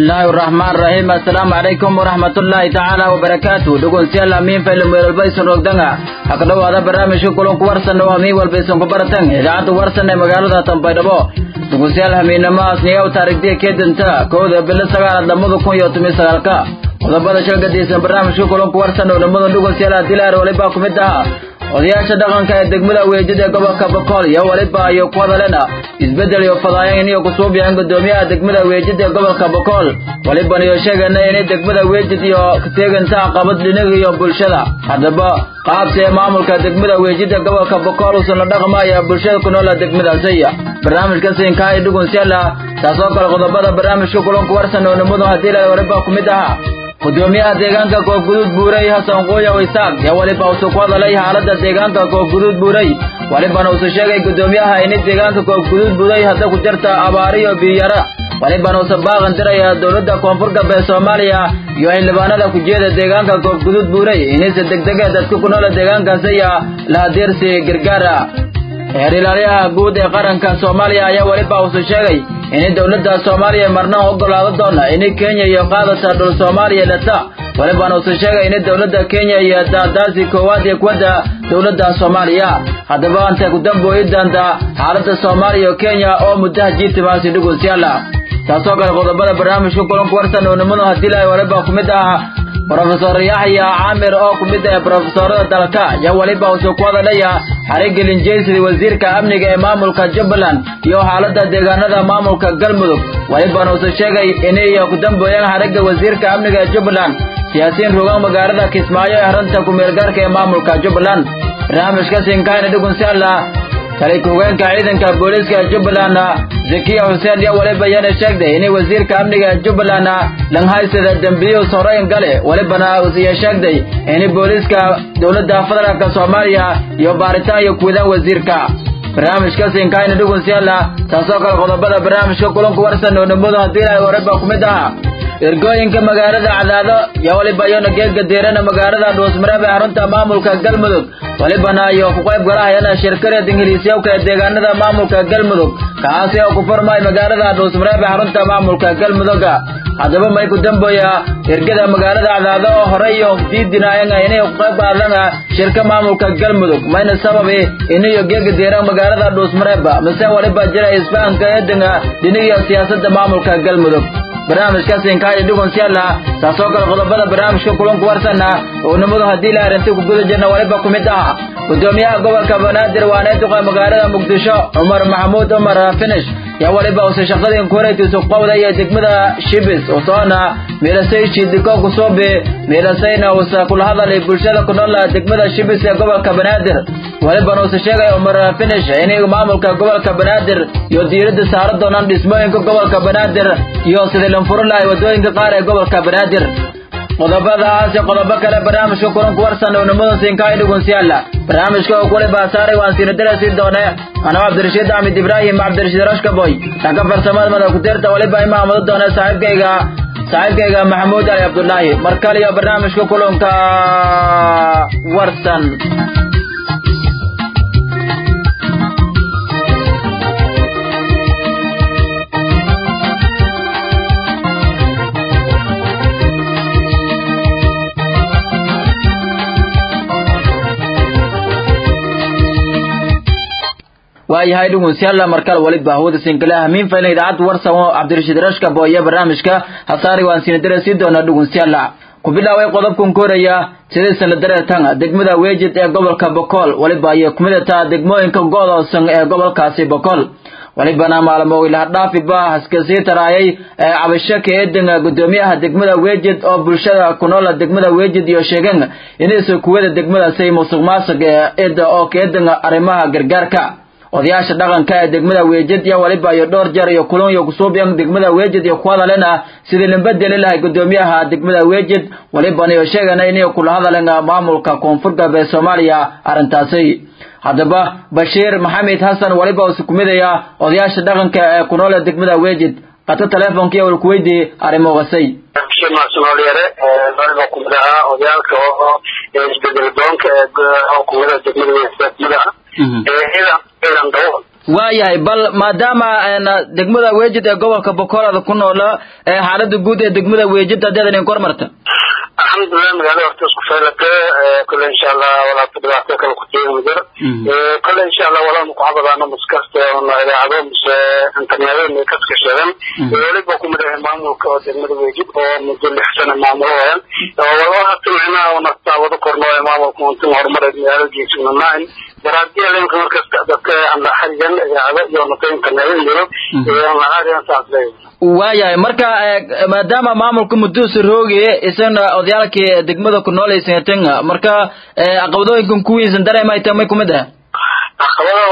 bismillaahi araxmaan raxiim assalaamu calaykum waraxmatullaahi tacaala wabarakaatu dhegeystayaal amiin faylo meelwalba isan rogdanga ha ka dhowaada barnaamijka kulanku warsan oo amiin walba isan ku baratan idaacadda warsan ee magaalada tanbaydhabo dhegeystayaal hamiinamahaas niyow taarikhdiya keedanta kowda bilo sagaalaad lamada kun iyo toban sagaalka qodobada shalgadiisan barnaamijka kulanku warsan oo lamada dhegeystayaal adilaar walibaa ku mid aha odayaasha dhaqanka ee degmada weejida ee gobolka bokool iyo waliba iyo ku hadalena isbeddel iyo fadaayan iyo kusuubyahan gudoomiyaha degmada weejid ee gobolka bokool waliban iyo sheegana inay degmada weejid iyo kateeganta caqabad dhinaga iyo bulshada haddaba qaabsi ee maamulka degmada weejid ee gobolka bokool uusan la dhaqmaya bulshada ku noola degmadaasiya barnaamijka siinkaa iyo dhugunsyala taasoo kale qodobada barnaamijka kulanku warsan oo nimadu haddii la waliba ku mid ahaa gudoomiyaha deegaanka koofguduud buurey hasan quuya isaaq yaa weliba usu ku hadalay xaaladda deegaanka koofguduud buurey walibana usu sheegay gudoomiyaha ini deegaanka koofguduud buurey hadda ku jirta abaariyo biyara walibana usa baaqan diraya dowladda koonfur galbeed soomaaliya iyo xildhibaanada ku jeeda deegaanka koofguduud buurey inaysa degdega dadka ku noola deegaankaasi ayaa lahadeersi gargaara heer ilaaliyaha guud ee qaranka soomaaliya ayaa weliba usu sheegay inay dowladda soomaaliya marna ogolaado doona inay kenya iyo qaadata dhul soomaaliya dhata walibana usu sheegay inay dowladda kenya iyo daadaasi koowaad iyo kuwadda dowladda soomaaliya haddaba anta ku dambooyi doonta xaaladda soomaaliya iyo kenya oo muddaha jiitimaasi dhugusyaala taasoo kale qodobada barnaamijka kulanku warsan oo nimadu haddii lahay waliba ku mid ah brofesor yaxya caamir oo ku mid ah brofesorada dalka yaa weliba usuu ku hadalaya xarigelin jeysida wasiirka amniga ee maamulka jubbaland iyo xaaladda deegaanada maamulka galmudug welibana usu sheegay inay ku dambooyaan xarigga wasiirka amniga ee jubbaland siyaasiyiin rogaan magaalada kismaayo ee arrinta ku-meelgaarka ee maamulka jubbaland barnaamijka sinkaayna dhugunsaala tali ku-hogeenka ciidanka booliiska jubbaland zakiya xuseen iyo weliba yana sheegday inay wasiirka amniga jubbaland langhaysada dembiyuus horeyn gale welibana iyo sheegday inay booliiska dowladda federaalka soomaaliya iyo baaritaan iyo kuwadaan wasiirka barnaamijka sinkaayna dhugunsiyaala taasoo kale qodobada barnaamijka kulanku warsan oo nimadu haddii ilahay wariba ku mid aha ergooyinka magaalada cadaado iyo weliba iyona geedka deerana magaalada dhuusmareeb ee xarunta maamulka galmudug welibana iyo ku qayb galahayana shirkareed ingiliisyawka ee deegaanada maamulka galmudug kaasi oo ku furmay magaalada dhuusmareeb ee xarunta maamulka galmuduga haddaba may ku dambooya ergada magaalada cadaado oo horey iyo diidinaayanga inay ku qayb qaadana shirka maamulka galmudug mayna sababi inayo geedka deeran magaalada dhuusmareeb mise weliba jira isfahanka eedanga dhinigiyo siyaasadda maamulka galmudug barnaamijka sinkaaya dhugunsyala taasoo kale qodobada barnaamijka kulanku warsana oo nimadu haddii la arintay ku guda jirna waliba ku mid aha gudoomiyaha gobolka banaadir waanee duqa magaalada muqdisho cumar maxamuud cumar finish yaa waliba use shaqadii kureetiisu qowda iyo degmada shibis usoona miilasay shidiko kusuubi miilasayna usa kula hadalay bulshada ku nool degmada shibis ee gobolka banaadir walibana use sheegay cumar finish inay maamulka gobolka banaadir iyo diiradda saara doonaan dhismooyinka gobolka banaadir iyo sidii lanfuro lahay wadooyinka qaar ee gobolka banaadir qodobadaas iyo qodobo kale barnaamijka kulanku warsan oo nimadan siinkaay dhugunsiyaala barnaamijka oo kule baasaaray waan siinadarasi doone anoo cabdirashiid axmed ibraahim cabdirashiid rashkaboy dhanka farsamada mada ku-deerta waliba imaamado doone saaxiibkayga saaxiibkayga maxamuud ali cabdulaahi mar kale iyo barnaamijka kulanka warsan waayahay dhugunsyalla markale waliba hawada sinkale hamiin faylan idaacadda warsan oo cabdirashiid rashkabo iyo barnaamijka hasaari waan siinadare sii doonaa dhugunsyalla ku bilaaway qodobkan koraya sidaysan la dareertan degmada weejid ee gobolka bokool waliba ayay ku midataa degmooyinka go'doosan ee gobolkaasi bokool walibana maalmo ilahadhaafiba haska sii taraayay ee cabasho ka eedan gudoomiyaha degmada weejid oo bulshada ku noola degmada weejid iyo sheegeen inaysa kuwada degmadaasay musuq maasuq ee eeda oo ka eedan arrimaha gargaarka odayaasha dhaqanka ee degmada weejid iyo waliba iyo dhowr jeer iyo kulan iyo kusuubyan degmada weejid iyo ku hadalena sidii lambadeli lahay gudoomiyaha degmada weejid walibana iyo sheegana inay kula hadaleen maamulka koonfur galbeed soomaaliya arrintaasi haddaba bashiir maxamed xasan waliba usu kumidaya odayaasha dhaqanka ee ku nool degmada weejid qato teleefonka iyo walkuweydii arrimogasay bashir maasumaalyare waliba kumid ahaa odayaalka oo isbedel doonka oo kumida degmada degmada ciidan ciidan dabo waayahay bal maadaama degmada weejid ee gobolka bokoolada ku noola xaalada guud ee degmada weejid haddaad idin kor marta alxamdulilah magaalada horta isku faylate kole insha allah walaata dhibaato kale ku teegi majir kole insha allah walaanu ku xabadaano maskaste ona idaacado mise internetyada kaska sheegan weliba ku midhahay maamulka oo degmada weejid oo muddo lix sana maamulooyan walba hata micnaha una taawado korno ee maamulka untin horumareed magaalada geesinanayn daraadiya lenka markasta dadka aan xarigan idaacado iyo nata internetyada jiro nahaadiyan saas leeyahay waayahay marka maadaama maamulka muduusa roogaye isagana odayaalkii degmada ku noolaysan marka caqabadooyinkan kuwiisan dareemay ta may kumid ah caqabada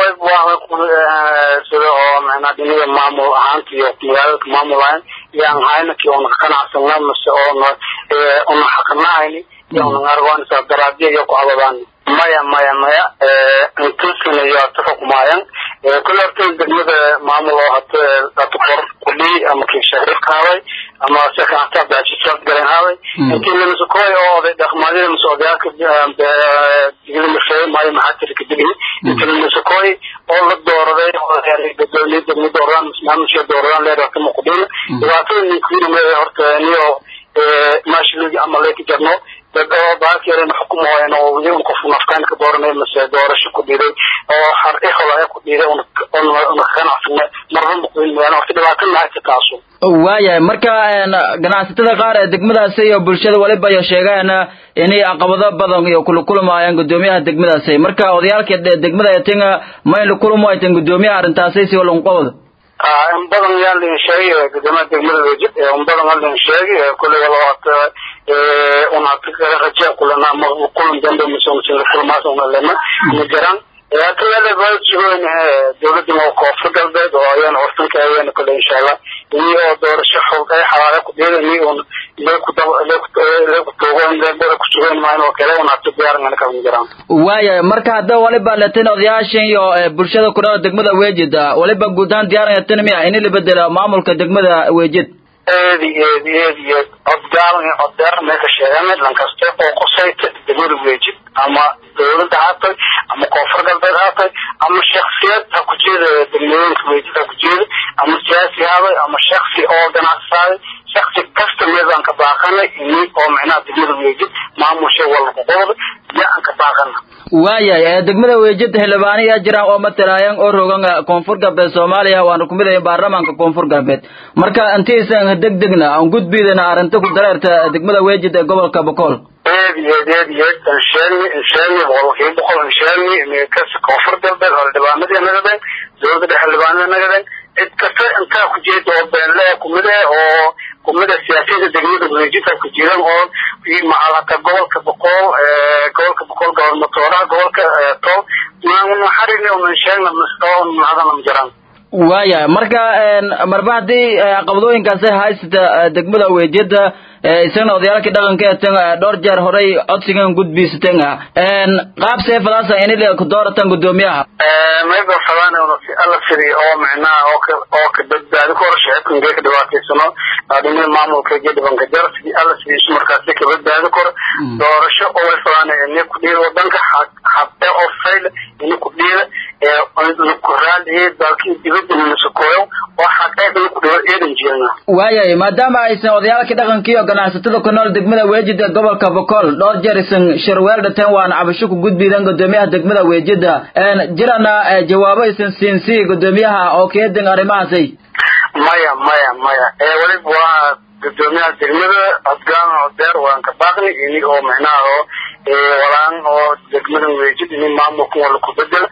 waa sida oo macnaa dhiniga maamul ahaanta iyo magaalada maamul ahayn yaan hayna kii una qanacsana mase oona una xaqnahayni iyo una argoonisa daraadiya iyo ku abadaan maya maya maya intusina iyo hata xukumaayan kule horta degmada maamul oo hata hata kor kudhi ama kii shariifka haway ama sekata baajisad garan haway intii lamisakoy oo oday dhaqmaadida mise odayaalka diglimafeey maayo maxaa tiri kadigni intii lamisakoy oo la dooraday gadoomiye degma dooradaan mise maamusha dooradaan leer hata maqudina dhibaatada ninkuinama horta niyo maashiligi ama leyka jarno dad oo baakeerena xukumooyan oo weli un qof nafkaan ka dooranay mase doorasho ku dhiiday oo har ihola ku dhiiday una ganacsanay marba muqdin mooyaane horta dhibaato mahaysa taasu waayahay marka ganacsatada qaar ee degmadaasi iyo bulshada waliba iyo sheegaan inay caqabado badan iyo kula kulmaayaan gudoomiyaha degmadaasi marka odayaalka degmada tinga ma in la kulmo ay tan gudoomiyaha arrintaasi si walan qabado in badan yaa lin sheegay gudoomiyaha degmada wejid in badan yaa lin sheegay kulli walaata una raja kulana ma kulan dambe mise kulmaas una lema ma garan kaleeda baa jiroon dowladda ma koonfur galbeed oo ayaan ortanka ayaan kale insha allah ini oo doorasho xog ay xalaale ku deedan iyo leeku leeku toogan leebada ku sugan maan oo kale una tiyaaran ka jiraan waaya marka hadda waliba latin odayaashan iyo bulshada ku dhaw degmada weejid waliba guud ahaan diyaaran tan miya in la bedelo maamulka degmada weejid eedi eedi eedi eed codgaalan iyo coddeer meesha sheeganay lankaste oo qosayta degmada weejid ama dowladda haatay ama koonfur galbeed haatay ama shaksiyad ha ku jeeda degmooyinka weejid ha ku jeeda ama siyaasi haaday ama shaksi oo ganacsaaday shaksi kasta meedaan ka baaqanay ini oo micnaha degmada weejid maamusha walku qobda iyo aan ka baaqana waayahay degmada weejid xildhibaano yaa jiraan oo matalaayan oo rogan koonfur galbeed soomaaliya waana ku midaya baarlamaanka koonfur galbeed marka intiisan degdegna aan gudbidana arrinta ku dareerta degmada weejid ee gobolka bokool eed eed eed eed insheeni insheeni boqolkiiba boqol insheeni kas koonfur galbeed xildhibaanadii nagadeen dowladda dhexe xildhibaanada nagadeen cid kasta intaa ku jeeda oo beenle kumide oo kumida siyaasiyada degmada weejidka ku jiran oo macalaka gobolka boqol gobolka boqol gobolmatooraha gobolka toob maxarini unan sheegna oo mahadana ma jiraan waaya marka marba haddii caqabadooyinkaasi haysata degmada weejida isagana odayaalkii dhaqanka etan dhowr jeer horey codsigan gudbiisaten qaab seefadaasa inile ku dooratan gudoomiyaha mayba fadaan si alla firi oo micnaha oo ka oo ka badbaadi ku hor shacabka ingee ka dhibaataysano adhimada maamulka iyo dhibanka jar sidii alla sidiisu markaasi ka badbaadi karo doorasho oo way fadaan ini ku dhiida wadanka xabde oo fayl ini ku dhiida ku raaliye dalkii dibadda minasakooyo oo xaqeed ini ku dhido eedan jeelna waayahay maadaama aysan odayaalkii dhaqankii iyo ganacsatada ku nool degmada weejid ee gobolka bokool dhowr jeer isan shirweel dhateen waana cabasho ku gudbidan gudoomiyaha degmada weejida jirana jawaabo isan siinsi gudoomiyaha oo keedin arrimahaasay maya maya maya ee weliba waa gudoomiyaha degmada adgaan odeer waan ka baaqni ini oo micnaha oo walaan oo degmada weejid ini maamulka wala ku bedel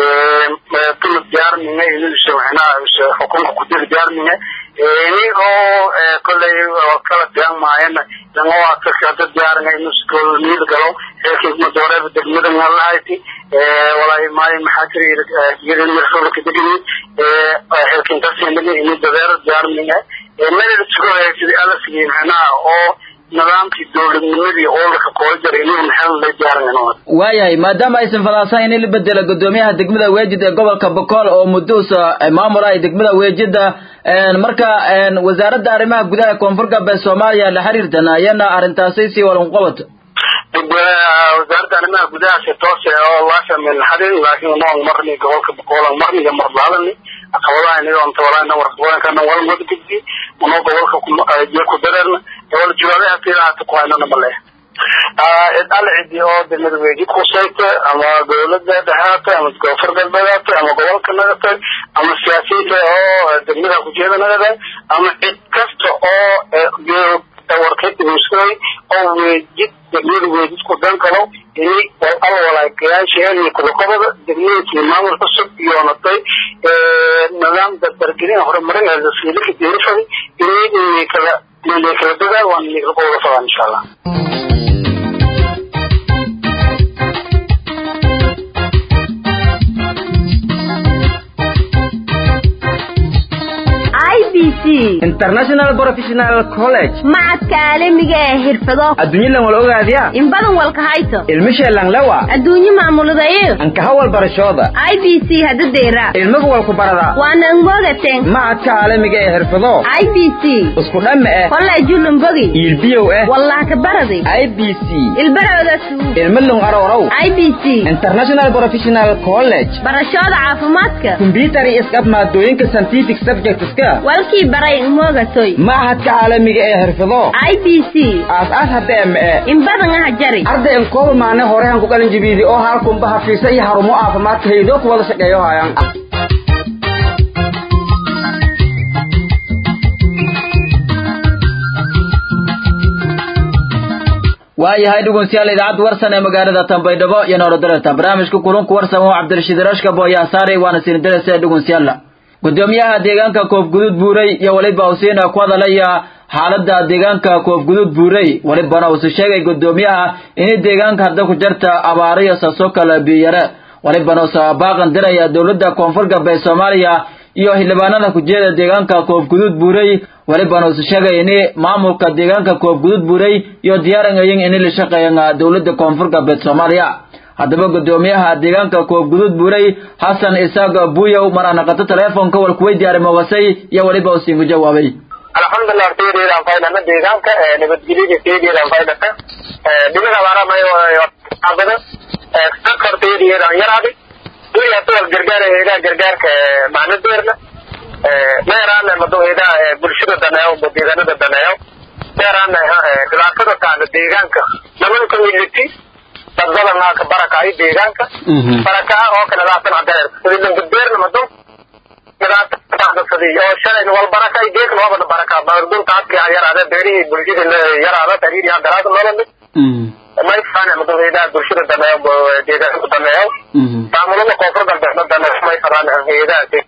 tuma diyaarmine inisa micnaha xukunka kudiri diyaarmine ini oo kolley kala diyan maayana langa waa dadka hadda diyaarina inuu niil galo xeelkiisma dooreeba degmada ngalahayti walaahi maayo maxaa tiri iyada mirsola kadegini xeelkintasinigi ini dadeero diyaarmine meel sugo sidii alla sigay micnaha oo nidaamkii dowladnimadii oo la kakoola jiray inuu maxel la diyaarin waayahay maadaama aysan fadaasan in la bedelo gudoomiyaha degmada weejid ee gobolka bokool oo muduusa maamul ay degmada weejida marka wasaaradda arrimaha gudaha koonfur galbeed soomaaliya la xiriirtan ayana arrintaasi si walan qabato wasaaradda arrimaha gudaha si toose oo laasha milxadin laakiin noon marni gobolka boqoolan marni iyo marlaadani caqabadaha iniga onta walaa warqabooyinkana wal wada gudbi unoo gobolka iyo ku dareerna wala jawaabaha fiilahaata ku haynana ma leh cid alle cidi oo de madaweji kusayta ama dawladda dhexaata ama koonfur galbeedaata ama gobolka nagatay ama siyaasiyiinta oo degmada kujeeda nagada ama cid kasta oo warkaimusay oo weejid degmada weejid ku dan kalo inay al walaagayaasheen kudaqobada degmooyinkii maamul cusub iyoonatay nidaam dardargelin horumarin lasiilika diirifada inay kala inay kala dagaan waan inay kala qowda fadaan insha allah international professional college macadka caalamiga ee xirfado adduunyadan wal ogaadya in badan walka hayso ilmisheelan lewa adduunye maamuladayo ankaha wal barashooda i b c hadadeera ilmaga walku barada waana ngogaten macadka caalamiga ee xirfado i b c isku dhamme eh kolleejulumbogi iilbiyow eh wallah ka baradi i b c ilbaroodasu ilmalung arorow i b c international professional college barashooda caafimaadka combyutar iyo isqab maadooyinka scientific subjectska walkii baray umogatoy machadka caalamiga ee xirfado i b c aas-aas haddee ma e in badan aha jari arday inkooba maane horehan ku qalin jibiidi oo halkunba hafiisa iyo harumo caafimaadka haydoo ku wada shaqeeyo haayaan waayahay dhegeystayaal idaacadda warsan ee magaalada Tanbaydhabo iyo Nolodarata barnaamijka kulanka warsan oo Cabdirashiid Rashka Booya Saare waana siin darasa dhegeystayaal gudoomiyaha deegaanka Koofgudud Buuray iyo waliba Hussein ku hadalaya xaaladda deegaanka Koofgudud Buuray walibana uu sheegay gudoomiyaha in deegaanka hadda ku jirta abaaro iyo sasoo kala biyare walibana uu sabaaqan diraya dawladda koonfur galbeed Soomaaliya iyo xildhibaanada ku jeeda deegaanka Koofgudud Buuray walibana uu sheegay in maamulka deegaanka Koofgudud Buuray iyo diyaaranayeen in la shaqeeyaan dawladda koonfur galbeed Soomaaliya haddaba gudoomiyaha deegaanka Koofgudud Buuray Xasan Isaaq Buuyow mar aan qata telefoonka wal ku weydiiyay mogasay iyo waliba uu siin jawaabay alxamdulilah teediyadaan faydana deegaanka nabadgelyada teediyadaan faydata dhibada baaramayo abada sakar teediyadaan yaraadi wili hadda gargaar heedaa gargaarka macnadeerna meeraana mado heedaa bulshada daneeyo deegaanada daneeyo meeraana dhibaatada taada deegaanka naman community dad badan aa ka barakaayo deegaanka barakaa oo kale laatan cadeer sidii gudbeerna mado oo shalay wal baraka ay geek loo bada baraka bardun taadki yaraada beerihii bulshada yaraada tariiri hadaraad nolol may fana madaweyda bulshada dameeyo deegaanka dameeyo maamulada koonfur galbeed dameeyo may faraan heedaasi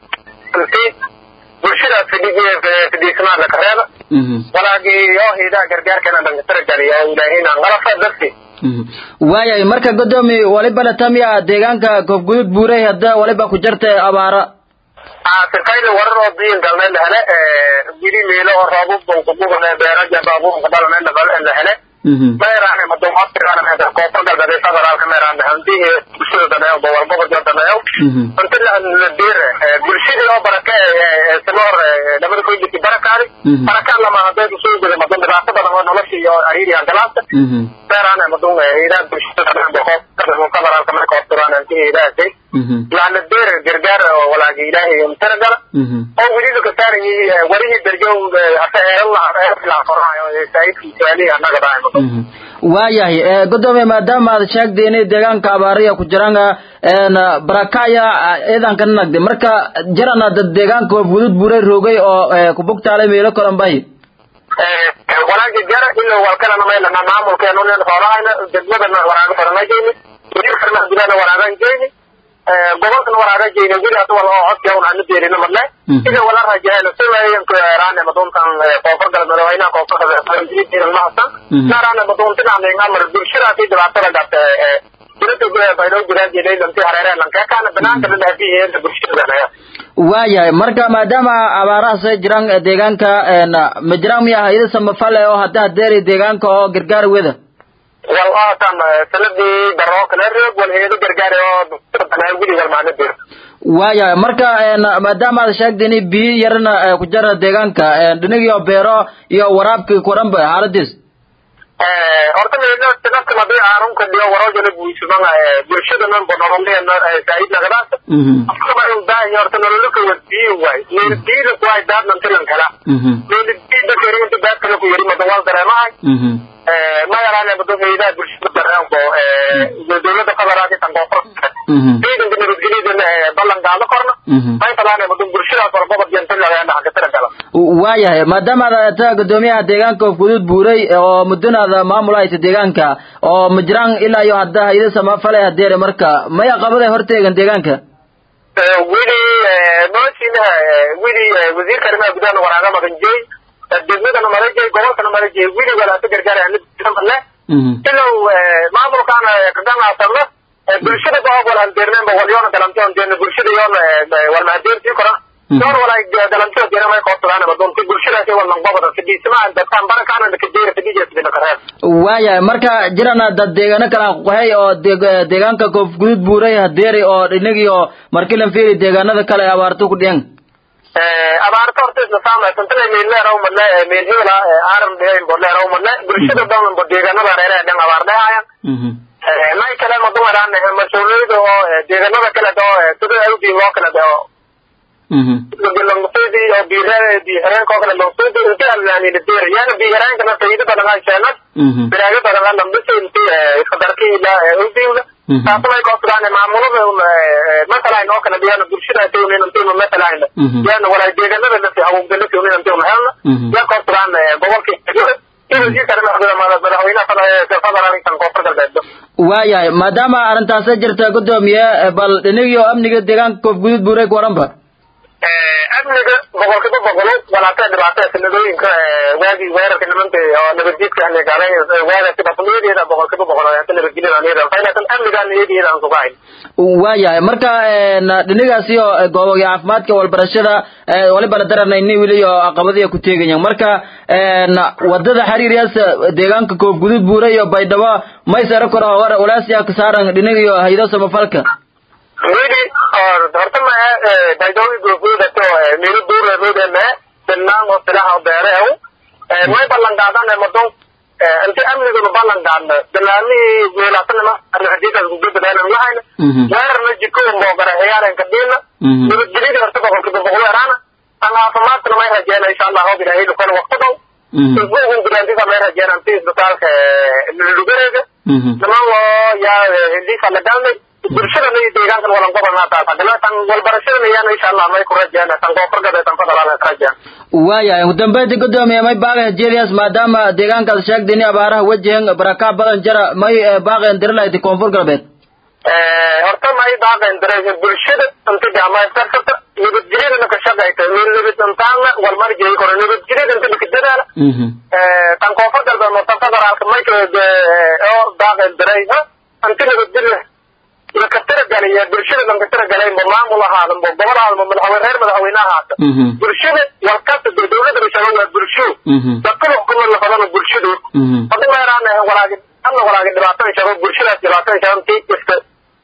bulshada fidhiismaa la kareeba walaagii oo heedaa gargaarkana dhangatara galiya oo ilaahayna ngalafa darti waayahay marka godoomi waliba latamiya deegaanka koofgudud buuray hadda waliba ku jirta abaara sirkayda warar oo diin galnay la hele wili meelo oo roobub bunkubugne beeraja baabuunka dhalane la hele meeraan madumaadkiraan meeda koonfur galbeed federaalka meeraan hantii bulshada daneeyo gobolgobolka daneeyo inta la diire bulshadii oo baraka sinoor labada koydiki barakaadi barakaan lama hadee kusoo guday madun dhibaato badan oo nolosha iyo ariiriya galaasta meeraan madun idaa bulshada daneeyo federaalka marka horturaan hantii idaasay laana deer gargaar walaagi ilaahay umtana gala oo weliba ka saaran yihiin warihii darjow hase eeran lahaa eeran qoraayo saayidkii saali annaga dhaaymo waayahay godoomiye maadaama aad sheegtay inay deegaanka abaariya ku jiraan barakaya ciidanka nagde marka jarana dad deegaanka fudud buuray roogay oo kubugtaalay meelo kalan bahi walaagi jara ilo walkalana maylana maamulkeenu nin xoolahayna degmadana waraaga faranajeyni wiilkana gudana waraagan jeyni gobolkan waraaga jeyni wili hada wal oo codka un aanu deerina madle ida wala rajahayna silayanku raane maduntan koonfur galbeed wayna koonfur galbeed mahasan naaraane maduntinaan ngamar bulshadaasi dhibaatada gabta dowladda baydhow jiraajeeday lanti hareereen lankeekaana banaanka la dhaafiyeen bulshada waayahay marka maadaama abaarahaas ay jiraan deegaanka ma jiraan miya hayada samafale oo hadda hadeeri deegaanka oo gargaar weda wal aatan sanadii daro kale reeb wal heedo gargaar oo wili walmaana dir waayahay marka maadaama aad sheegtay in biyo yarna ku jira deegaanka dhinigii beero iyo waraabkii kuranba xaaladiis horta meelo dadkan hadii aanun ka dhigo warojana buusuman bulshadana bonololeena said nagadaas afkaba in baahi horta nololaka wadiin waay meeldiida kuwaay daadnan tilan kala meeldiida kerinta daadkana ku yari madawal dareemahay ma yaraane mado meelaha bulshada dareenko dowlada federaalka tan koonfurta ciidanka nabadgelyada ballan qaado korna may talaane mado bulshadaas walbaba jentalageena xagga tira gala waayahay maadaama aad taa gudoomiyaha deegaanka guduud buuray oo muddanaada maamul haysa deegaanka oo majraan ilaa iyo hadda hayda samafale hadeere marka maya qabaday horteegan deegaanka weli nooshiinaha weli wasiirka arrimaha gudaha waraaga maganjeey degmadana malajey gobolkana malajey weli walaasa gargaarale ilow maamulkaana kaganaasanna bulshada baog wal haldeerneenba walyoona galamtion deena bulshada yoona walmahadeertii koran door walay galamtio deena may koobsadaan madunti bulshadaasi wal lanqobada fidhiismaa dadkaan barakaana kadeera fidhijeesbinakareer waayahay marka jirana dad deegaano kala qohay oo deegaanka koof guduud buuray hadeeri oo inagii oo markilan fiiri deegaanada kale abaarto ku dhiyan abaarta horta isla saamay tantana meelleeraw madle meel hebela aaran dhehayn bodleeraw madle bulshada dhan bo deegaanada reere dhan abaar dhehayan may kale madumaraan mas-uuliyada oo deegaanada kale oo sida awdii loo kala dheo langsuudi oo biire bihareenka oo kale langsuudi inti alnaanina deer yaana bihareenkana sayida badan aan sheenad biraaga badan aan lambisa inti iskadarki ila awdiwda taasumay koosudaan maamulada masalan oo kale diyaana bulshada tawnin intaynu masalan yaana walaa deegaanada nasi hawgala tawnin intaynu helna yaa koosudaan gobolkii madaxweynaha koonfur galbeed waayahay maadaama arrintaasa jirta gudoomiye bal dhinigii oo amniga deegaanka koof guduud buuray ku waranba amniga boqolkiiba boqolo walaatee dhibaatee sanadooyinka waagii weerarka nimanta oo nabadjiidka gaala waagasi batmiyadeeda boqolkiiba boqol nabadgelyada amnigaan iyadiida aan sugahayn waayahay marka dhinigaasi oo gooboga caafimaadka walbarashada waliba la daranayni weli oo caqabadiya ku teegayan marka wadada xiriiryaas deegaanka koof guduud buuray iyo baydhabo maysara kora walaasiya kasaaran dhinigiyo haydo samafalka weli horta ma daydowi goofoodato meel duure roodeme bilnaan oo silaha beereew way ballan qaadaan madon inti amniguna ballan qaadna bilaanihii meelaasanima arnaxadiidaas gudbadaanan lahayna weerarna jiko moogara ciyaaran kadhiina nabadgelyada horta boqolkiiba boqol yaraana tan caafimaadkana may rajeena insha allah hob ilaahay lukan waqti dhow isbuugun guraantida may rajeena inti isbitaalka lugareega niman oo yaa hindisa la galnay bulshadana iyo deegaankan walan gobolnaa taas haddana tan walbarashadana yaana insha allah may ku rajeena tan koonfur galbeed tan federaalna ka rajeen waayahay ugu dambeyntii gudoomiye may baaqeen jelias maadaama deegaankaad sheegtay ini abaaraha wajahan baraka badan jara may baaqeen dirilayti koonfur galbeed horta may baaqeen dira bulshada inta jaamayskarkata nabadgelyadana ka shaqayta nabad intaana walmarjay koro nabadgelyada inta lakadadaala tan koonfur galbeed mata federaalka may oo baaqeen diray inta nabadgelya lakatira galaya bulshada lankatira galay ma maamul ahaadan bo gobol ahaadan ma madaxweyne reer madaxweyne ahaata bulshada walkasta dee dowladda rashaga waa bulsho dadkada xukuman lafadana bulshadu hadii meeraan walaagi alla walaagi dhibaatada shago bulshadaas dhibaatada shago tii kasta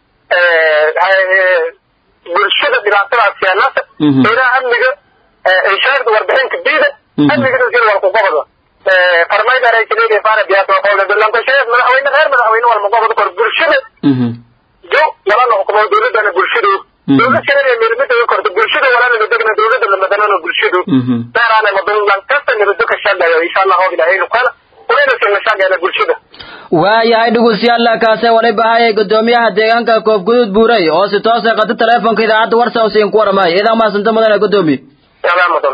bulshada dhibaatadaas keenasa ilaha amniga inshaarda warbixinka diida amnigana sir walku gobada farmayda raysileeda faara biyaasa lankasheed madaxweyne reer madaxweyne walma gobada kor bulshada jo walana xukumo dowladana bulshadu dowlad kale midmida korto bulshada walana midagna dowlada lamadanana bulshadu meeraana madan lankasta nabado ka shaqeeyo insha allah hob ilaahay lukana unayna sina shaqeena bulshada waayahay dhegeystayaal kaase walay bahayay gudoomiyaha deegaanka koof guduud buuray oo si toos ah qata teleefonka idaacadda warsa oo siin ku waramay idan maasanta mudane gudoomiye yadaa mudan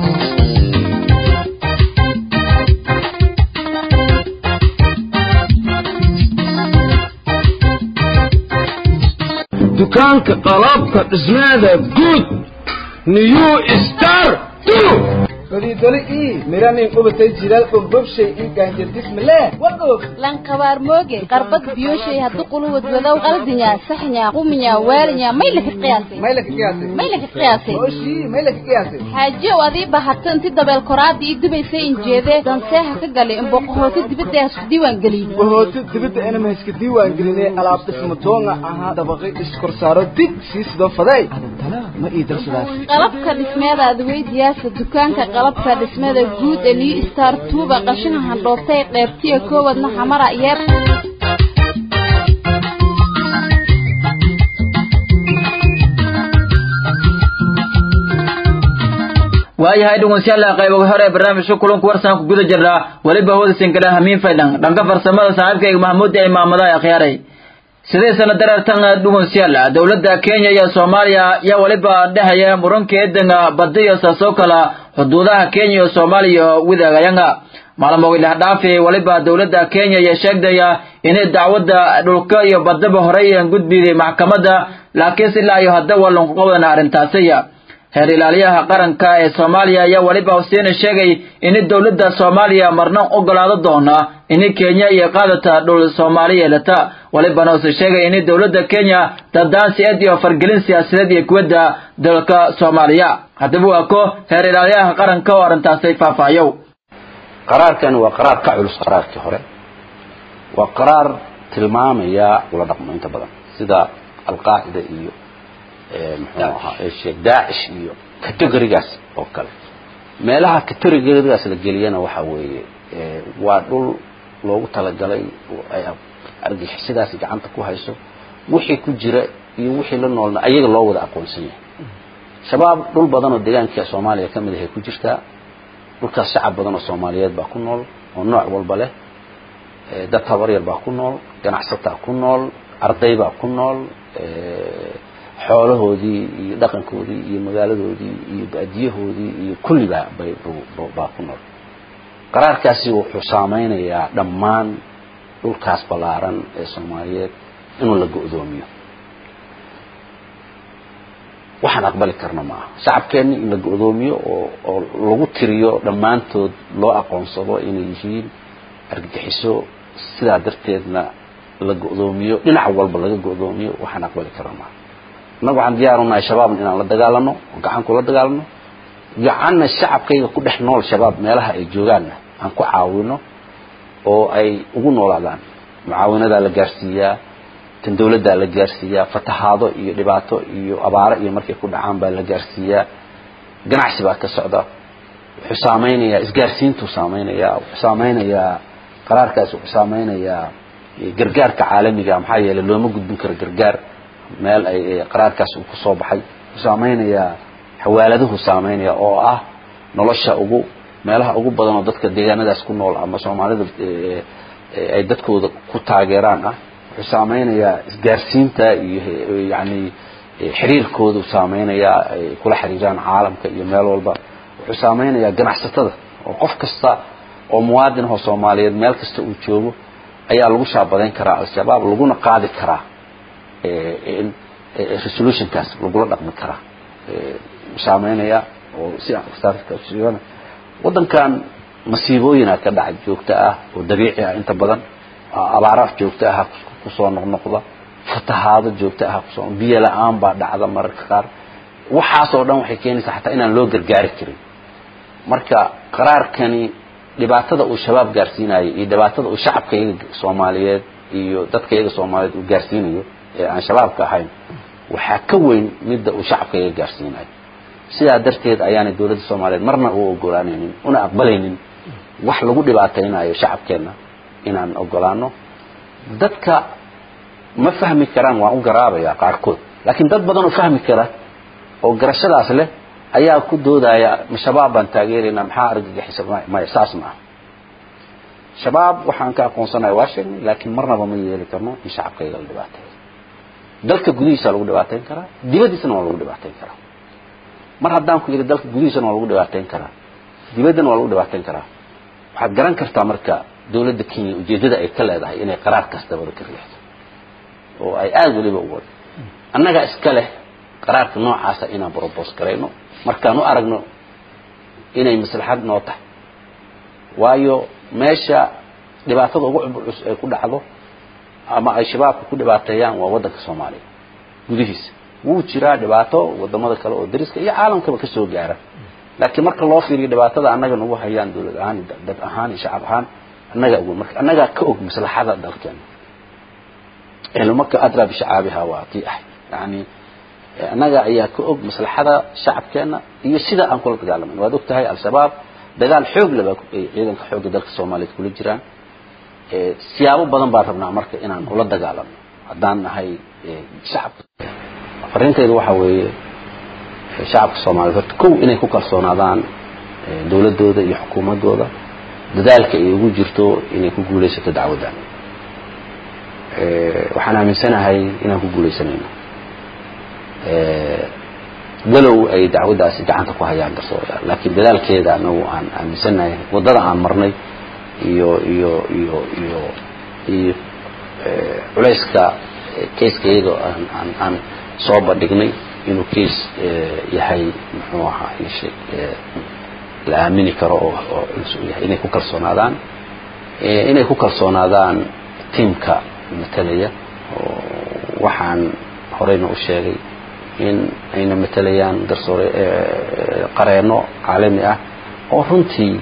dukaanka qalabka dhismeeda guud new star fariidole ii miranin qubatay jilaal bogbobshay ii gaanjadismale wagoog lankabaar mooge qarbad biyoshay haddu quluwad wadow qaldinya saxnya quminya waalinya may laka qiyaasay may laka qiyaasay may laka qiyaasay ooshii may laka qiyaasay xaajiyow adii bahato inti dabeel koraadii ii dubaysay injeedee danseeha ka galay in boqohooti dibadda hasku diiwaan geliyey bahooti dibadda inama iska diiwaan gelinay alaab dhisma doonga ahaa dabaqay iskorsaaro dig sii sidoo faday adantana ma ii darsadaas qalabka dhismeeda adweydiyaasa dukaanka qalabka dhismada guud ee new star tuuba qashina handhooftay qeybtiya koowadna xamara yeer waayahay dhegeystayaal qaybaha hore ee barnaamijka kulanka warsan ku guda jirnaa weliba hawadisin kale hamiin faydhan dhanka farsamada saaxiibkayga mahmuud ee imaamada akhyaaray sidee sana dareertan dhegeystayaal dowladda Kenya iyo Soomaaliya ayaa waliba dhahaya murankeedana badiyo saasoo kala xuduudaha Kenya iyo Soomaaliya wadaagayanga maalmo wili dhaafi waliba dowladda Kenya ayaa sheegdaya inay dacwadda dhulka iyo badaba horey aan gudbiyay maxkamadda laakiin ilaa iyo hadda waa lagu qaban arrintaasiya heer ilaaliyaha qaranka ee Soomaaliya ayaa waliba Hussein sheegay in dowladda Soomaaliya marna ogolaado doona in Kenya iyo qaadata dhul Soomaaliya lata waliba uu sheegay in dowladda Kenya dadaan iyo fargelin siyaasadeed iyo kuwada dalka Soomaaliya hadaba waa ko heer ilaaliyaha qaranka oo arrintaasi faafaayo qaraarkan waa qaraar ka culus qaraarkii hore waa qaraar tilmaamaya ula dhaqmo inta badan sida alqaacida iyo muxuu ahaa sheekh daacish iyo categorigaas oo kale meelaha categorigaas la geliyana waxa weeye waa dhul loogu talagalay ay argixisadaas gacanta ku hayso wixii ku jira iyo wixii la noolna ayaga loo wada aqoonsan yahay shabaab dhul badan oo deegaanka Soomaaliya ka mid ah ku jirtaa dhulkaas shacab badan oo Soomaaliyeed baa ku nool oo nooc walba leh dad tabar yar baa ku nool ganacsato ku nool arday baa ku nool xoolahoodii iyo dhaqankoodii iyo magaaladoodii iyo baadiyahoodii iyo kulliba bay baa ku nool qaraarkaasi wuxuu saameynayaa dhammaan dhulkaas ballaaran ee soomaaliyeed inuu la go'doomiyo waxaan aqbali karna maaha shacabkeenni in la go'doomiyo oo oo lagu tiriyo dhammaantood loo aqoonsado inay yihiin argagixiso sidaa darteedna la go'doomiyo dhinac walba laga go'doomiyo waxaan aqbali karna maaha annagu waxaan diyaar u nahay shabaabna inaan la dagaalano oo gacan kula dagaalano gacanna shacabkayga ku dhex nool shabaab meelaha ay joogaanna aan ku caawino oo ay ugu noolaadaan mucaawinadaa la gaarsiiyaa tan dawladdaa la gaarsiiyaa fatahaado iyo dhibaato iyo abaaro iyo markay ku dhacaan baa la gaarsiiyaa ganacsi baa ka socda wuxuu saameynayaa isgaarsiintuu saameynayaa wuxuu saameynayaa qaraarkaas wuxuu saameynayaa gargaarka caalamiga maxaa yeelay looma gudbin karo gargaar meel ay qaraarkaas uu ku soo baxay wuxuu saameynayaa xawaaladuhu saameynaya oo ah nolosha ugu meelaha ugu badan oo dadka deegaanadaas ku nool ama soomaalida ay dadkooda ku taageeraan ah wuxuu saameynayaa isgaarsiinta iyo yani xiriirkoodu saameynayaa ay kula xiriiraan caalamka iyo meel walba wuxuu saameynayaa ganacsatada oo qof kasta oo muwaadin ahoo soomaaliyeed meel kasta uu joogo ayaa lagu shaabadayn karaa al-shabaab laguna qaadi karaa in resolutionkaas lagula dhaqmi karaa saameynaya oo si aan waddankan masiibooyina ka dhaca joogto ah oo dabiici ah inta badan abaara joogto ah kusoo noqnoqda fatahaado joogto ah kusoo biyo la-aan baa dhacda mararka qaar waxaasoo dhan waxay keenaysaa xataa inaan loo gargaari karin marka qaraarkani dhibaatada uu shabaab gaarsiinayo iyo dhibaatada uu shacabka iyaga soomaaliyeed iyo dadka iyaga soomaaliyeed uu gaarsiinayo ee aan shabaabka ahayn waxaa ka weyn midda uu shacabka iyaga gaarsiinayo sidaa darteed ayaanay dowladda soomaaliyeed marna u ogolaanaynin una aqbalaynin wax lagu dhibaataynayo shacabkeenna inaan ogolaano dadka ma fahmi karaan waan u garaabaya qaarkood laakiin dad badan oo fahmi kara oo garashadaas leh ayaa ku doodaya ma shabaab baan taageeraynaa maxaa argagixisa maya saas ma aha shabaab waxaan ka aqoonsanaya waa sheegnay laakiin marnaba ma yeeli karno in shacabkayga la dhibaateeyo dalka gudihiisa lagu dhibaateyn karaa dibaddiisana waa lagu dhibaateyn karaa mar haddaan ku yidhi dalka gudihiisana waa lagu dhibaateyn karaa dibaddana waa lagu dhibaateyn karaa waxaad garan kartaa marka dowladda kenya ujeeddada ay ka leedahay inay qaraar kasta wada ka riixdo oo ay aada weliba u wado annagaa iska leh qaraarka noocaasa inaan brobos garayno markaan u aragno inay maslaxad noo tahay waayo meesha dhibaatada ugu culus ay ku dhacdo ama ay shabaabka ku dhibaateeyaan waa waddanka soomaaliya gudihiisa wuu jiraa dhibaato wadamada kale oo dariska iyo caalamkaba ka soo gaara laakiin marka loo fiiriyo dhibaatada annaga nagu hayaan dowlad ahaan dad ahaan iyo shacab ahaan annagaa og marka annagaa ka og maslaxada dalkeena cilmaka adraa bishacaabiha waa tii ahayd yani annaga ayaa ka og maslaxada shacabkeena iyo sida aan kula dagaalamayno waad og tahay al-shabaab dagaal xoog leba ay ciidanka xoogga dalka soomaaliyeed kula jiraan siyaabo badan baan rabnaa marka inaan ula dagaalano haddaan nahay shacabka fariintaydu waxaa weeye shacabka soomaaliyeed horta kow inay ku kalsoonaadaan dowladdooda iyo xukuumaddooda dadaalka ay ugu jirto inay ku guulaysato dacwaddan waxaan aaminsanahay inaan ku guulaysanayno walow ay dacwaddaasi gacanta ku hayaan garsoorayaal laakiin dadaalkeeda anagu aan aaminsanahay waddada aan marnay iyo iyo iyo iyo iyo culayska kayska iyadoo aan aan aan soo bandhignay inuu kays yahay muxuu ahaa ishe la aamini karo oo oo culus u yahay inay ku kalsoonaadaan inay ku kalsoonaadaan tiamka matalaya oo waxaan horeyna u sheegay in ayna matalayaan garsoore qareeno caalami ah oo runtii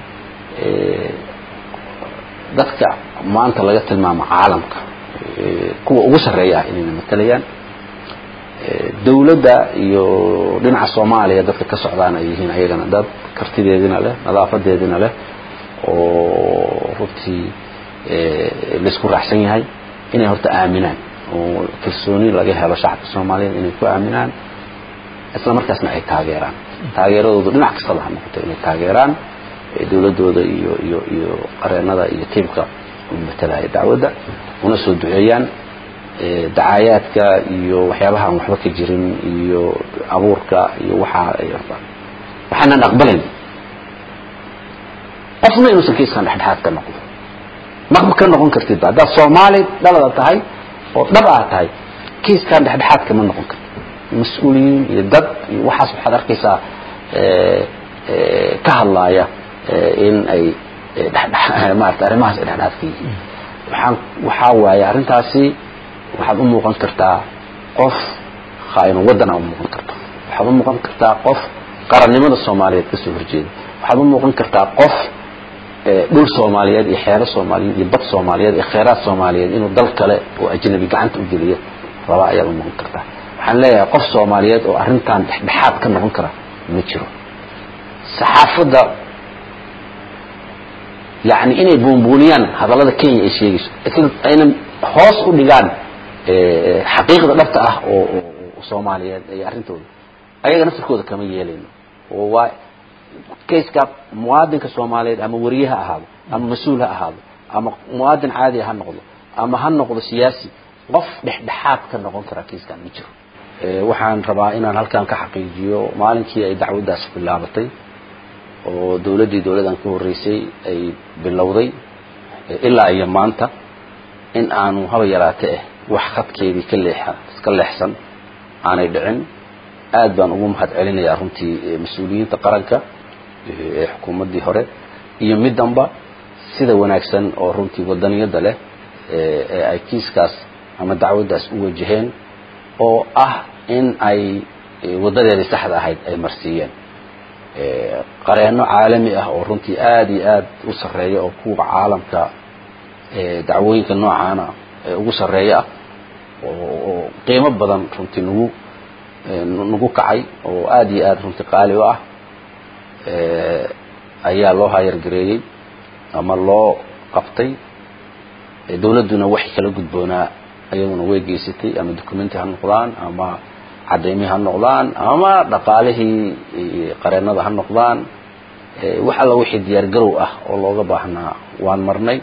dadka maanta laga tilmaamo caalamka kuwa ugu sarreeya ah inayna matalayaan dawladda iyo dhinaca soomaaliya dadka ka socdaan ay yihiin ayagana dad kartideedina leh nadaafadeedina leh oo runtii laisku raacsan yahay inay horta aaminaan oo kalsooni laga helo shacabka soomaaliyeed inay ku aaminaan isla markaasna ay taageeraan taageeradooda dhinac kastaba ha noqoto inay taageeraan dawladdooda iyo iyo iyo qareenada iyo tiimka matalaya dacwadda una soo duceeyaan dacaayaadka iyo waxyaabaha aan waxba ka jirin iyo abuurka iyo waxaa waxaanan aqbalayn qofna inuusan kiiskan dhexdhexaad ka noqdo maqba ka noqon kartidba haddaad soomaali dhalada tahay oo dhab aa tahay kiiskan dhexdhexaad kama noqon kartid mas-uuliyiin iyo dad iyo waxaas waxaad arkaysaa ka hadlaaya in ay maarata arrimahaas ay dhexdhexaad ka yihiin waxaan waxaa waaye arrintaasi waxaad u muuqan kartaa qof khaa'inu waddana u muuqan karta waxaad u muuqan kartaa qof qarannimada soomaaliyeed ka soo horjeeda waxaad u muuqan kartaa qof dhul soomaaliyeed iyo xeero soomaaliyeed iyo bad soomaaliyeed iyo kheyraad soomaaliyeed inuu dal kale oo ajnabi gacanta u geliyo raba ayaad u muuqan kartaa waxaan leeyahay qof soomaaliyeed oo arrintan dhexdhexaad ka noqon kara ma jiro saxaafadda yani inay buunbuuniyaan hadallada kenya ay sheegayso isla ayna hoos u dhigaan xaqiiqda dhabta ah oo oo soomaaliyeed iyo arrintooda ayaga naftirkooda kama yeelayno oo waa kayska muwaadinka soomaaliyeed ama wariye ha ahaado ama mas-uul ha ahaado ama muwaadin caadiya ha noqdo ama ha noqdo siyaasi qof dhexdhexaad ka noqon kara kayskan ma jiro waxaan rabaa inaan halkan ka xaqiijiyo maalinkii ay dacwaddaas bilaabatay oo dawladdii dawladdan ka horreysay ay bilowday ilaa iyo maanta in aanu haba yaraate eh wax khadkeedii ka leexa ka leexsan aanay dhicin aad baan ugu mahad celinayaa runtii mas-uuliyiinta qaranka ee xukuumaddii hore iyo middanba sida wanaagsan oo runtii waddaniyadda leh ee ay kiiskaas ama dacwaddaas u wajaheen oo ah in ay waddadeedii saxda ahayd ay marsiiyeen qareenno caalami ah oo runtii aad iyo aad u sarreeya oo kuwa caalamka dacwooyinka noocaana ugu sarreeya ah oo qiimo badan runtii nagu nagu kacay oo aad iyo aad runtii qaali u ah ayaa loo hayargareeyey ama loo qabtay dawladduna waxay kala gudboonaa ayaguna way geysatay ama documenti ha noqdaan ama cadaymi ha noqdaan ama dhaqaalihii qareennada ha noqdaan wax alla wixii diyaargarow ah oo looga baahnaa waan marnay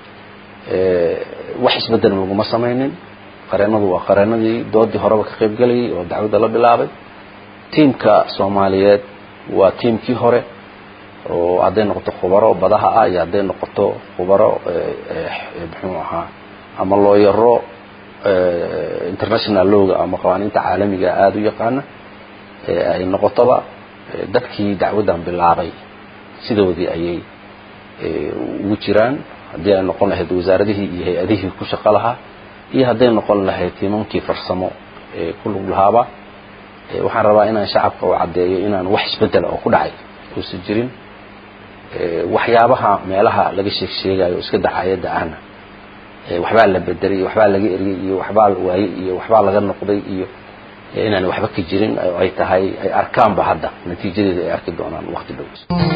wax isbedel laguma samaynin qareennadu waa qareennadii doodii horeba ka qayb gelayay oo dacwadda la bilaabay tiimka soomaaliyeed waa tiimkii hore oo hadday noqoto khubaro badaha ah iyo hadday noqoto khubaro muxuu ahaa ama looyaro international lowga ama qawaaniinta caalamiga aada u yaqaana ay noqotoba dadkii dacwaddan bilaabay sidoodii ayay ugu jiraan haddii ay noqon lahayd wasaaradihii iyo hay-adihii ku shaqo lahaa iyo hadday noqon lahayd tiimamkii farsamo ee ku lug lahaaba waxaan rabaa inaan shacabka u caddeeyo inaan wax isbedela oo ku dhacay uusan jirin waxyaabaha meelaha laga sheeg sheegayo o iska dacayadda ahna waxbaa la bedelay iyo waxbaa laga eriyey iyo waxbaa la waayey iyo waxbaa laga noqday iyo inaan waxba ka jirin oo ay tahay ay arkaanba hadda natiijadeeda ay arki doonaan waqti dhow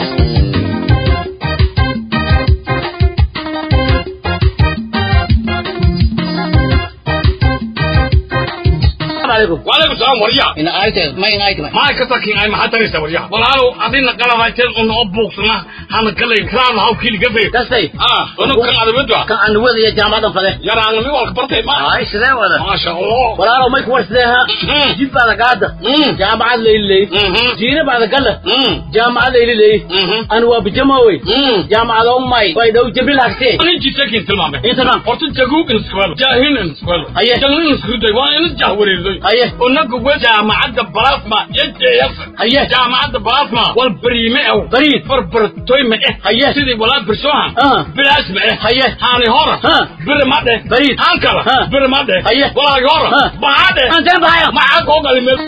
وعليكم السلام وريا ina ayte ma ina ayte ما كتاكين اي ما حتى وريا والله عدينا قلب هايتين انه ابوكسنا هانا كلي كرام هاو كيلي قفي kastay اه انه كان هذا بدوا kan aan wadaya jaamacadan fade يا انا مي والك برتي ما ay sidee wada ما شاء الله walaalo may kuwar sideeha مم. jid baada gaada مم. jaamacad layliley مم. jiine baada gala مم. jaamacad layliley مم. an waa bijamowey مم. jaamacad umay way dhow jibril agtee انا جيت ساكن تلمامه inta dhan horta jaguug in iskuwelo jaahin in iskuwelo Aye. jalin in iskuday waa in jahwareeday Aye. unaga we jaamacadda balasma yajeyas Aye. jaamacadda balasma wal bariime ew Bariid. barbartoy ma eh Aye. sidii walaa birsohan Ah. bilaas ma eh Aye. haani hora Ah. biri ma dheh Bariid. haan kala Ah. biri ma dheh Aye. walaagi hora Ah. baa dheh Anteen bahaya. maxaa koo gali meel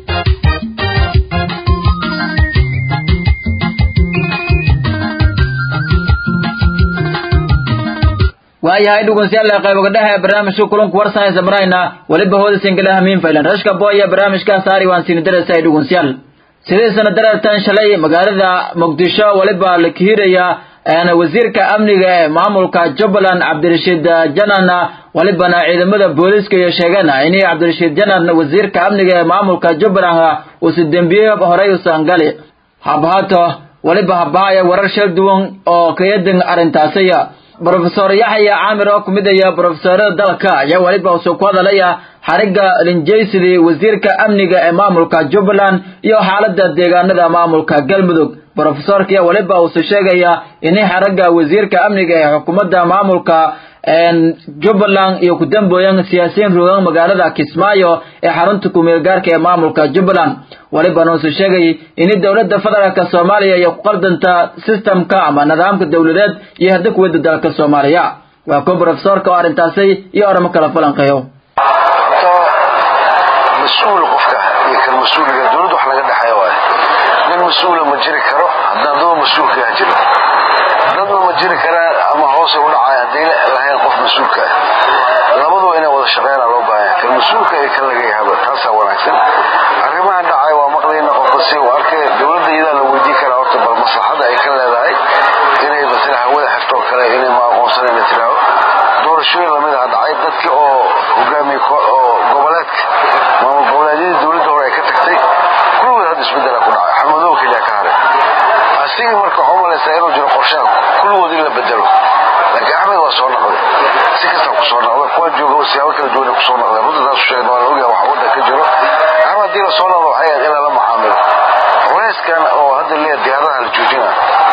waayahay dhegeystayaal qayboga dhexe ee barnaamijka kulanku warsanaysa marayna weliba hooda singala hamiin faylan rashka boya barnaamijka saari waan siin darasay dhegeystayaal sidii sana daratan shalay magaalada muqdisho weliba la kihiraya een wasiirka amniga ee maamulka jubbaland cabdirashiid janan walibana ciidamada booliska iyo sheegeen inay cabdirashiid janan wasiirka amniga ee maamulka jubbaland uu si dembiye horey usan gali habhaato waliba habahaya warar shal duwan oo kayadin arrintaasiya brofesor yaxya caamir oo kumid aya brofesorada dalka ayaa weliba usoo ku hadalaya xarigga linjaysidii wasiirka amniga ee maamulka jubbaland iyo xaalada deegaanada maamulka galmudug brofesorka ayaa weliba uusoo sheegaya inay xarigga wasiirka amniga ee xukuumadda maamulka jubbaland iyo ku dambooyan siyaasiyiin rogan magaalada kismaayo ee xarunta kumeel gaarka ee maamulka jubbaland walibana uusoo sheegay in dowladda federaalk soomaaliya iyo ku qaldanta systemka ama nidaamka dowladeed iyo hadda kuwada dalka soomaaliya waa ko brofesorka oo arrintaasi iyo oramo kala falanqeeyo mas-uul qofka iyo kan mas-uuliga dowladda wax laga dhexeeya waaye nin mas-uula ma jiri karo haddaan daba mas-uulkaa jiro dadna ma jiri karaan ama hoose u dhacaya hadday lahayn qof mas-uulka ah labaduba inay wada shaqeynaa loo baahanya kan mas-uulka iyo kan laga yahaba taasaa wanaagsan arrimahan dhacaya waa maqlayna qofka si uu arkay dowladda iyadaa la weydiin karaa horta bal maslaxadda ay ka leedahay inay matala hawada xirtoo kale inay ma aqoonsanayna tiraaho doorashooyin lamid ah dhacay dadkii oo hogaamiye oo goboleedka maamul goboleedyadii dowladda hore ay ka tagtay kulligood hadda isbeddela ku dhacay xamadow keliya ka haray asigii marka waxaa umalaysaa inuu jiro qorshaha kulligood in la bedelo laakiin axmed waa soo noqday si kasta ku soo noqday kuwa jooga siyaabo kala duwan ku soo noqday runta taasu sheegna waa la ogyahay waxa wadda ka jiro axmed haddii la soo noqdo waxay ahayd in lala macaamilo culeyskan oo hadda leeya diyaaradaha la joojina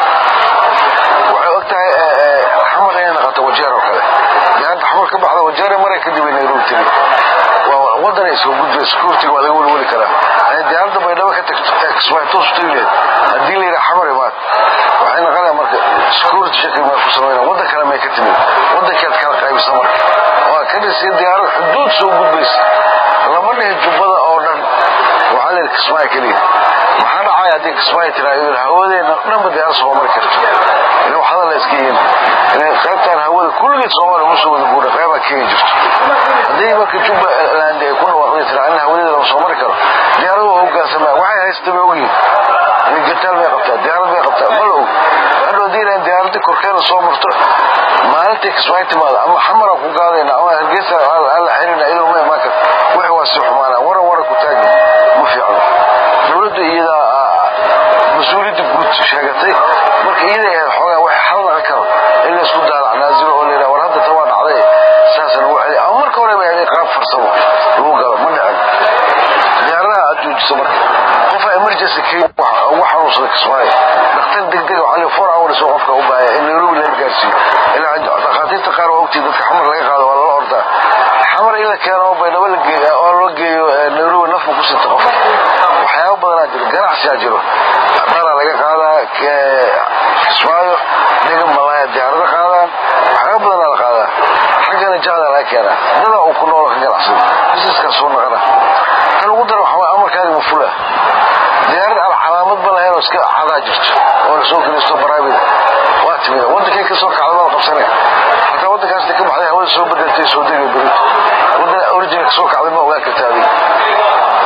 waxay og tahay xamar inay noqoto wajeer oo kale diyaarada xamar ka baxda wajeere maray kadib ay nairobi tiri waa wadan ay soo gudbay security waa laga welweli karaa ay diyaaradda baydhabo ka tagto kismaayo toos u tagi lahayd haddii la yidhaha xamar imaad waxay noqonaya marka security shaki maa ku samayna waddan kale may ka timid waddankeed kala qaybisa marka waa ka dhisay diyaarad xuduud soo gudbaysa lama dhihi jubbada oo dhan waxaa la yidhi kismaayo keliya maxaa dhacaya haddii kismaayo tiraa hawadeena dhanba diyaarad soo mari karto ina wax hadal la iska yihin inay qaybtaan hawada kulligeed soomaaliya ugu soo wada guura qaybaa kenya jirto haddii marka jubbaland ay ku dhawaaqday tiraa in hawadeeda lama soo mari karo diyaaradu waa hoggaansamaa waxay haysta bay ogyihin in gataal bay qabtaa diyaarad bay qabtaa ma la og hadhow haddii ilahan diyaaradii korkeena soo marto maalintii kismaayo timaada ama xamaraan ku gaadayna ama hargeysa aan la xirina iyadoo ma imaan karto wixii waa sii xumaanaa waran waran ku taagin ma fiicno dowladda iyadaa mas-uuliyadda guud sheegatay marka iyada ahayd xoogaa waxay xal naqan karo in la isku daalac naasilo oo layidhaha war hadda tan waa dhacday saasa lagu celi ama marka hore bay ahayd qaab farsamo lagu galo ma dhicin diyaaradaha aad joojiso marka qofa emergency kenya ugu xanuunsada kismaayo dhakhtar degdeg waxaa lii four hours oo qofka u baahaya in nairobi laga gaarsiiyo ilaa dhakhaatiirta qaar waa ogtii dadka xamar laga qaado waa lala ordaa xamar in la keeno oo baydhabo la geeyo oo loo geeyo nairobi nafku ku sinta qofka waxyaabo badanaa jiro ganacsiyaa jiro dhara laga qaadaa kismaayo dhiga malaaya diyaarado qaadaan waxyaabo badanaa la qaadaa xaggana jahda laga keenaa dadaa uu ku noolo ka ganacsada busineskaa soo naqana tan ugu dara waxaa amarkaaga mafula diyaarad aan calaamad ba lahayn oo iska cadaa jirto oo la soo gelisto baraabida waa timid waddankay ka soo kacda baa la qabsanaya hataa waddankaas ka baxday hawada soo bedeltay soo degay berito waddan original ka soo kacday ma ogaan kartaa adiga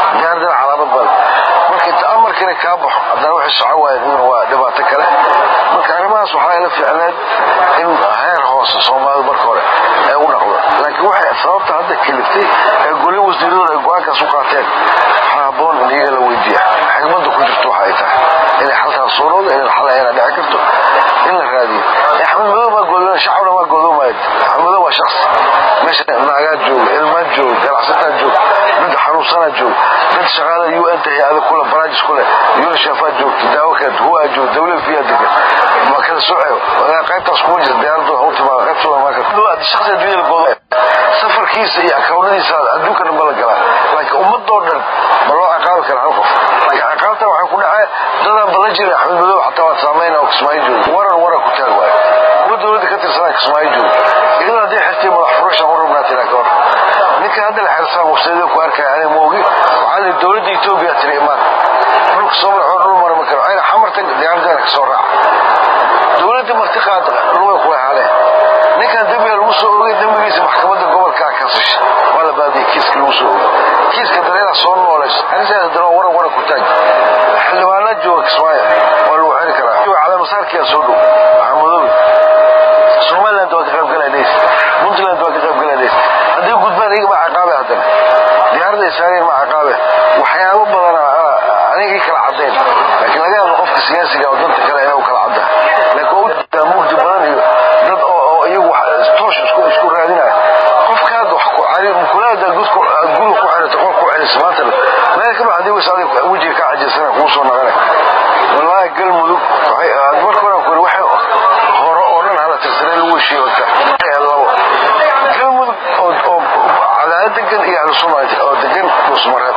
aqbal marka inta amarkina kaa baxo haddana waxay soco waayeen iyaguna waa dhibaato kale marka arrimahaas waxaa ila ficneed in heer hoose soomaalida marka hore ay u dhaqdo laakiin waxay sababta hadda keliftay ee goli wasiiradooda ay go-aankaas u qaateen waxaa habboon in iyaga la weydiiya xigmadda ku jirto waxa ay tahay inay xalkaas soo dhowda inay xal ayna dhici karto in la raadiyo axmed madow baa goodooma shacabna waa goodoomayd axmed madow waa shaqsi meesha naagaa jooga ilmaa jooga ganacsataa jooga dad xanuunsanaa jooga dad shaqaada u n ta hay-ada kule baraajis kule unishaafaa joogta daawo kale huwaa jooga dawlada fiyaa degan ma kala soceyo qaybtaas kuma jirta diyaaradooda ha u timaada qaybtooda marka shaqsi adduunyada goodo safarkiisa iyo akawnadiisa adduunka dhan ba la galaa laakiin ummadoo dhan ma loo ciqaabi kara hal qof laakiin ciqaabta waxay ku dhacee dadaan balan jirin axmed madow xataa waad saamayna oo kismaayo jooga waran waran ku taag waayo kuwa dowladda ka tirsanaa kismaayo jooga iyadoo hadday xirtay madax furashan u rabnaa tiraa ka hor ninka hadda la xirsaa websayada ku arkaya aniga moogi waxaa lihi dowladda etoobiya tiri imaan dhulka soo madaxoo dhul mara ma karo ayna xamartan diyaaraddeena kasoo raaca dowladda marti qaada lugay ku haleen ninkan dembiga lagu soo ogay dembigiisa maxkamadda gobolkaa kasasha waa la baadiyay kiiska lagu soo ogay kiiska dareedaa soo nooleys arrintaas haddana waa waran waran ku taag xildhibaana jooga kismaayo waa lagu xiri karaa calaamasaarkiyaa soo dhow maxamadobi somaliland waa ka qayb galaynays puntland waa ka qayb galaynays haddii gudbaan iyaga ma ciqaabe haddana diyaaradda ay saareen ma ciqaabe waxyaabo badana anigii kala caddayn laakiin laga yaabo qofka siyaasiga oo danta kale inuu kala cadda laakiin waa u jirtaa mugdi badan iyo dad oo oo iyagu toosh isku isku raadinaya qofkaad wax ku cari mukulaada gudku guriga ku xirata qof ku xirisa maanta meel ka baxdi wis adiga wejiga ka cajisana kuu soo naqanay wallaahi galmudug waxay marka hore ku waxay hore oo dhan hala tirsanay lagu heshiiyo labo galmudug oo oo cadaadad degan iyo ahlu sunna oo degan dhusmareed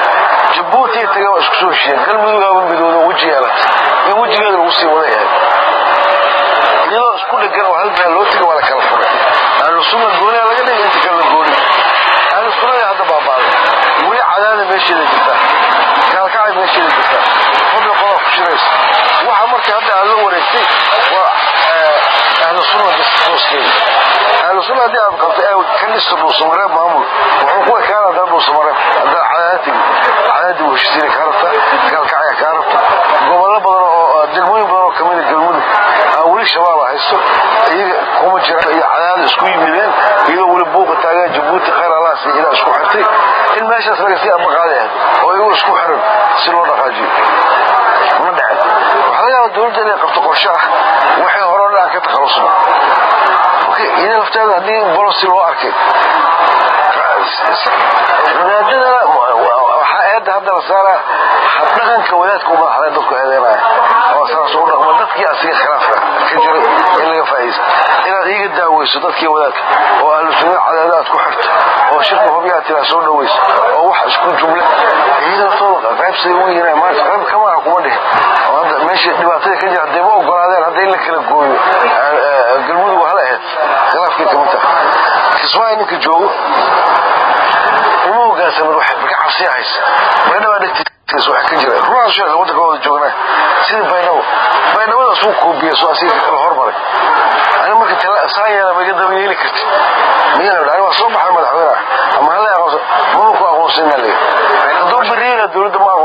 jabuuti taga waa isku soo heshiiyeen galmudugaaba midooda weji yeelata in wejigeeda lagu sii wada yahay iyadoo isku dhegan oo hal meel loo tegay waa la kala furay ahlu sunna gooniya laga dhigay inta kalena gooni ahlu sunnada hadda baabaaday weli cadaada meesheeda jirta gaalkacay meesheeda jirta fadli qodaa ku shiraysa waxa marka hadda aad la wareegtay waa ahlu sunna bis booskeeda ahlu sunna haddii aad qabto ee ka dhisto dhuusamareeb maamul wuxuu ku ekaana haddana dhuusamareeb haddaa cadaada tegi cadaadii wuu heshiisiina kaa rabta gaalkacya kaa rabta gobollo badan oo degmooyin badan oo kamida galmudug aan weli shabaab haysto iyaga kuma jira iyo cadaada isku yimideen iyadoo weli buuqa taagan jabuuti khayr allaas iyo ilaa isku xirtay in meeshaas laga sii amaqaadi ahayd oo iyagu isku xiran si loo dhaqaajiyo ma dhacin waxaa laga yaaba dowladda inay qabto qorshe ah waxay hore o dhan aan ka takhalusno iyada lafteeda haddii bolosi loo arkay wadaadada waxaa eedda hadda la saaraa dhaqanka wadaadka u madaxda dadku eedeynaya oo saas u dhaqmo dadkii asiga khilaafka ka jira in laga faa'iidaysto inaad iiga daaweyso dadkii wadaadka oo ahlu sunna cadaada aad ku xirto oo shirka hubyaha tiraa soo dhaweyso oo wax isku jumle iyada laftooda qayb siday u yihiin maanta qayb kamaha kuma dhihin oo hadda meesha dhibaatada ka jira hadday ma ogolaadeen hadda in la kala gooyo galmudug hala ahayd khilaafkii kamid tahay kismaayo ninka joogo uma hogaansamin wax marka cabsiya haysa baydhaba dhegtiis wax ka jira ruuxaas sheekha waddanka wada joognaa sidii baydhabo baydhabadaas uu koobiya soo asiga kala hormaray ani marka tala saa yeela ma iga daba yeeli karti miyana dhani waa soo baxay madaxweynaha ama hala aqoonsan mama ku aqoonsanina leeya hadduu beriina dowladda ma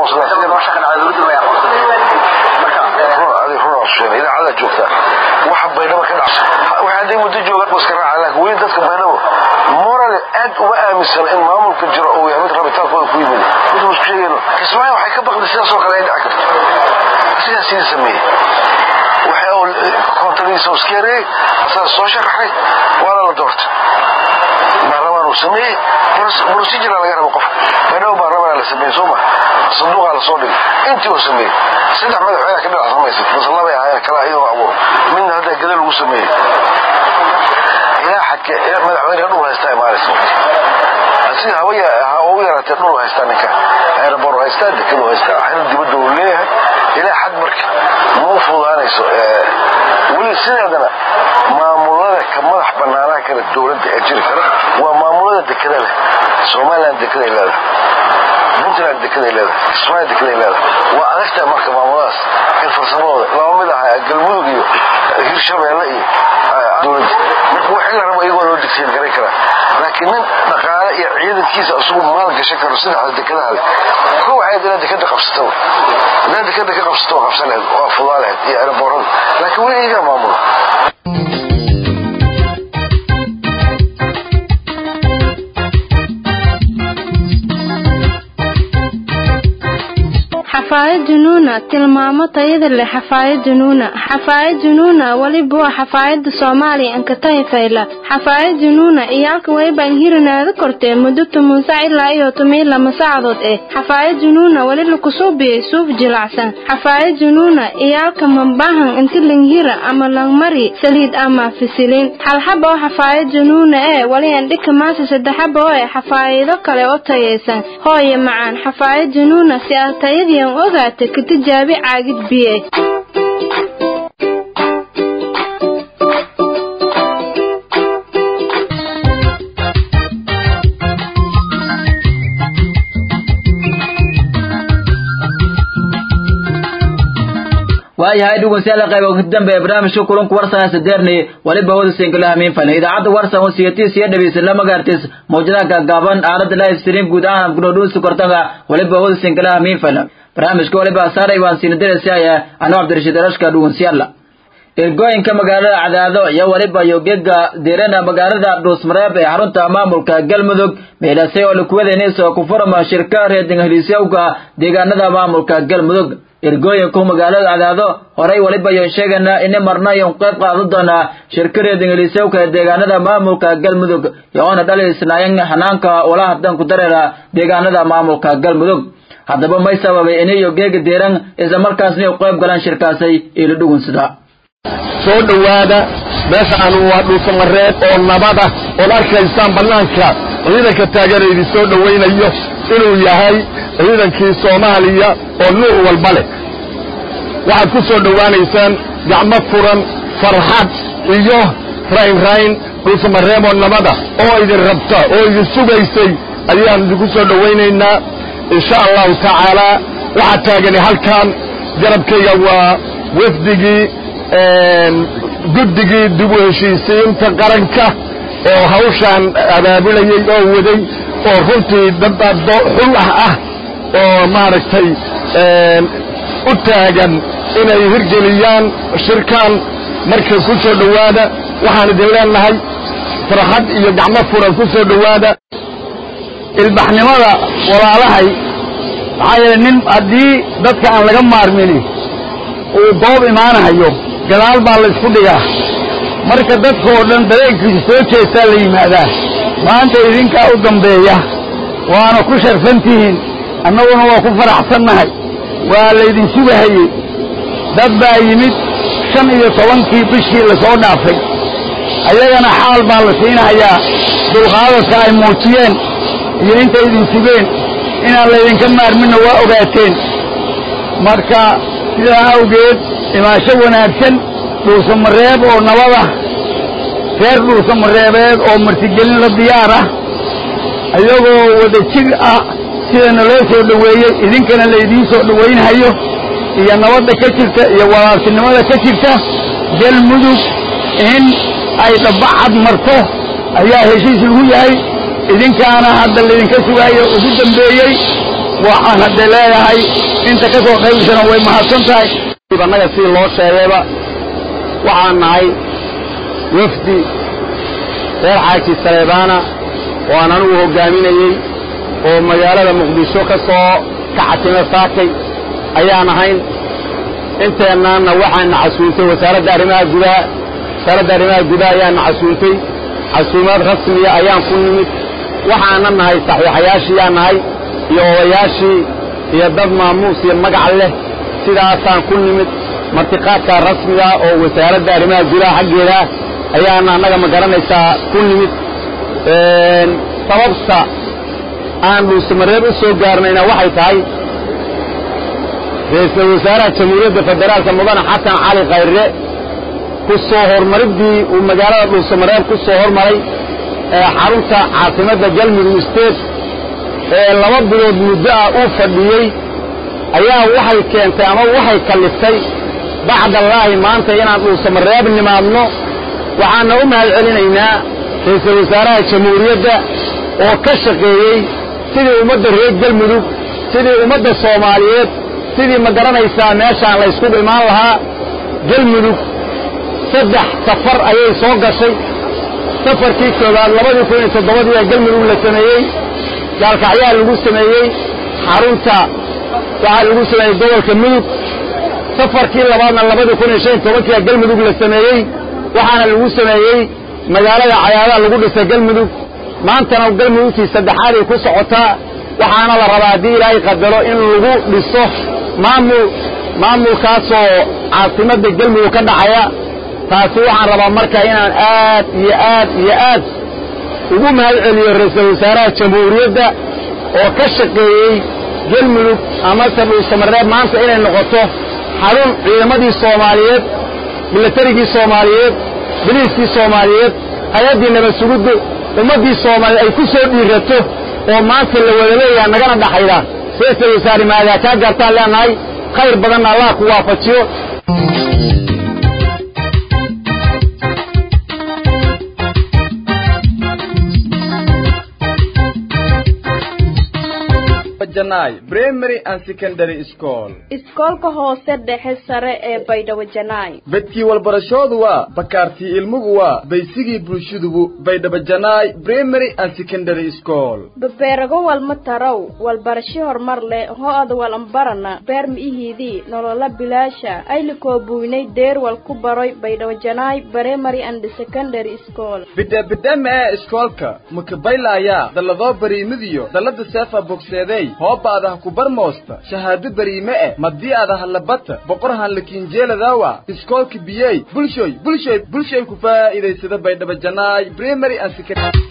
aqoonsana idaacada joogta waxa baydhabo ka dhacsa waxa hadday muddo joogaan iska raaca laakiin weli dadka baydhabo moral aad uma aaminsan in maamulka jiro uu yahay mid rabitaankooda ku yimid mid isku sheegayno kismaayo waxay ka baqday sidaas oo kale ay dhici karto sidaas sidii sameeyey waxa uu kontadiisa iska yareeyey asaga soo sharaxay waana la doortay baarlamaan uu sameeyey procedure laga rabo qofka baydhabo baarlamaan la sameeyey soo ma sanduuqaa lasoo dhigay intii uu sameeyey saddex madaxweyne ka dhinac samaysay bas labay ahaayeen kala iyadoo abuur midna hadda gada lagu sameeyey ilaa xadka madaxweyne dhul haystaa imaanaysa asiga hawaya ha ugu yaraatee dhul haystaa ninka aeroboor haystaa dekadu haystaa xil dibadda uu leeyahay ilaa xad marka ma u fududaanayso weli sideedana maamulada ka madax banaanaa kale dowladda ee jiri kara waa maamulada dekada leh somaliland dekaday leedahay puntland dekaday leedahay kismaayo dekaday leedahay waa adagtahay marka maamuladaas in farsamadooda laba mid aha galmudug iyo hirshabeelle iyo dowladda marka wixii la rabo iyagoo loo digsiin garay karaa laakiin nin dhaqaale iyo ciidankiisa isugu maal gashan karo saddexda dekadaha leh ko waxayd inaad dekada qabsato haddaad dekada ka qabsato waa qabsan lahayd waa fudaa lahayd iyo eraboorada laakiin weli iyagaa maamula xafaayad junuuna tilmaamo tayada leh xafaayad junuuna xafaayad junuuna weliba waa xafaayada soomaaliya ankatahi fayla xafaayad junuuna iyo halka waybaan hirinaada kortee muddo toban sac ilaa iyo toban lama saacadood eh xafaayad junuuna weli lakusuubiyey suuf jilacsan xafaayad junuuna iyo halka mambahan inti langhira ama langmari saliid ama fisilin halxaba oo xafaayad junuuna ee weli andhika maasa saddexaba oo eh xafaayado kale oo tayaysan hooye macaan xafaayad junuuna si aad tayadiian ogaata ka tijaabi caagid biye waayahay dhegeystayaal qayb ugu dambe ee barnaamijka kulanka warsan sadeerni waliba wada single hamiin fan idaacadda warsan oo siyaatiis iyo dhageysan lama gaartis mawjadaha gaagaaban aalada live stream guud ahaan gudhodhuusi kortanga waliba wada single hamiin fan barnaamijka waliba saaray waan siina diraysaa anuu cabdirashiid arashka dhegeystayaal ergooyinka magaalada cadaado iyo waliba yogeega deerana magaalada dhuusmareeb ee xarunta maamulka galmudug meelasay oo lakuwadeynaysa ku furama shirka reeding heliisyowga deegaanada maamulka galmudug ergooyinku magaalada cadaado horay waliba yon sheegana ini marna yon qayb qaadan doonaa shirka reeding heliisyowga ee deegaanada maamulka galmudug yoona dhalisnaayan hanaanka wala hadan ku dareera deegaanada maamulka galmudug haddaba may sababay inay yogeega deeran isla markaasna u qayb galaan shirkaasay ilo dhugunsada soo dhowaada meeshaan waa dhuusamareed oo nabada ood arkaysaan bannaanka ciidanka taageeraydi soo dhowaynayo inuu yahay ciidankii soomaaliya oo nuuc walba leh waxaad ku soo dhowaanaysaan gacmo furan farxad iyo raynrayn dhuusamareeb oo nabada oo idin rabta oo idin sugaysay ayaan idinku soo dhowaynaynaa insha allahu tacaalaa waxaa taagani halkan garabkayga waa wafdigii guddigii dib u heshiisiinta qaranka oo hawshaan abaabulayey oo waday oo runtii dad xul ah ah oo maaragtay u taagan inay hirgeliyaan shirkan marka ku soo dhowaada waxaan idin leenahay farxad iyo gacmo furan ku soo dhowaada ilbaxnimada walaalahay maxaa yeele nin haddii dadka aan laga maarmini uu goob imaanahayo gadaal baa la isku dhigaa marka dadka oo dhan dareenkiisa soo jeestaa la yimaadaa maanta idinkaa u dambeeya waana ku sharfan tihiin annaguna waa ku faraxsannahay waa laydin sugahayey dad baa yimid shan iyo tobankii bishii la soo dhaafay ayagana xaal baa la siinahayaa dulqaadadka ay muujiyeen iyo intay idin sugeen inaan laydinka maarminna waa ogaateen marka sidaa awgeed imaasho wanaagsan dhuusamareeb oo nabada reer dhuusamareebeed oo martigelin la diyaar ah iyagoo wada jir ah sidana loo soo dhoweeyey idinkana laydiin soo dhowaynhayo iyo nabadda ka jirta iyo walaaltinimada ka jirta galmudug in ay dhabbacad marto ayaa heshiis lagu yahay idinkaana hadda laydinka sugaayo ugu dambeeyey waxaan hadda leeyahay inta ka soo qaybsana way mahadsan tahay annaga si loo sheegayba waxaan nahay wafdi reer xaaji saleebaana oo aan anigu hoggaaminayey oo magaalada muqdisho ka soo kaxatime saakay ayaan ahayn inteennaanna waxaana casuuntay wasaaradda arrimaha gudaha wasaaradda arrimaha gudaha ayaana casuuntay casuumaad rasmiya ayaan ku nimid waxaana nahay saxiixayaashiyaa nahay iyo odayaashii iyo dad maamuus iyo magac leh sidaasaan ku nimid martiqaadkaa rasmiga oo wasaaradda arrimaha gudaha xaggeeda ayaana annaga ma garanaysaa ku nimid sababta aan dhuusamareeb u soo gaarnayna waxay tahay ra-iisul wasaaraha jamhuuriyadda federaalka mudane xasan cali khayre ku soo hormariddii uu magaalada dhuusamareeb ku soo hormaray ee xarunta caasimadda galmudug state ee laba bilood muddo ah uu fadhiyey ayaa waxay keentay ama waxay kalliftay bacdallaahi maanta inaan dhuusamareeb nimaadno waxaana u mahad celinaynaa ra-iisul wasaaraha jamhuuriyadda oo ka shaqeeyey sidii ummadda reer galmudug sidii ummadda soomaaliyeed sidii ma garanaysaa meeshaan la yskugu imaan lahaa galmudug saddex safar ayay soo gashay safarkii koowaad labadii kun iyo toddobadii ee galmudug la sameeyey gaalkacyaa lagu sameeyey xarunta waxaa lagu sameeyey gobolka mudug safarkii labaadna labadii kun iyo shan iyo tobankii ee galmudug la sameeyey waxaana lagu sameeyey magaalada cayaadaha lagu dhisay galmudug maantana galmudugtii saddexaad ay ku socotaa waxaana la rabaa haddii ilaahay qadaro in lagu dhiso maamul maamulkaasoo caasimadda galmudug ka dhacaya taasi waxaan rabaa marka inaan aad iyo aad iyo aad ugu mahad celiyo ra-iisul wasaaraha jamhuuriyadda oo ka shaqeeyey galmudug amase dhuusamareeb maanta inay noqoto xarun ciidamadii soomaaliyeed milatarigii soomaaliyeed biliiskii soomaaliyeed hay-addii nabad suguddu ummaddii soomaaliyeed ay ku soo dhiirato oo maanta la wada leeyaha nagana dhaxayda ra-iisul wasaare maadaa kaa gaartaan leenahay khayr badanna allah ku waafajiyo primary and secondary school iskoolka hoose dhexe sare ee baydhabo janaay bedkii walbarashoodu waa bakaartii ilmugu waa baysigii bulshadubu baydhabo janaay primary and secondary school babeerago walma tarow walbarasho horumar leh ho-ada walambarana beer mi'ihiidii nolola bilaasha aylikoo buynay deerwal ku baroy baydhabo janaay primary and secondary school bidhaabidhama ee iskoolka makabaylaaya dalladoo bariimidiyo dallada seefa bogseeday hoobaadaha ku barmoosta shahaado bariime eh madii adaha labata boqor hanlakiinjeeladawa iskoolka biyey bulshoy bulshoy bulshoy ku faa'iidaysada baydhabo janaay primary and secondary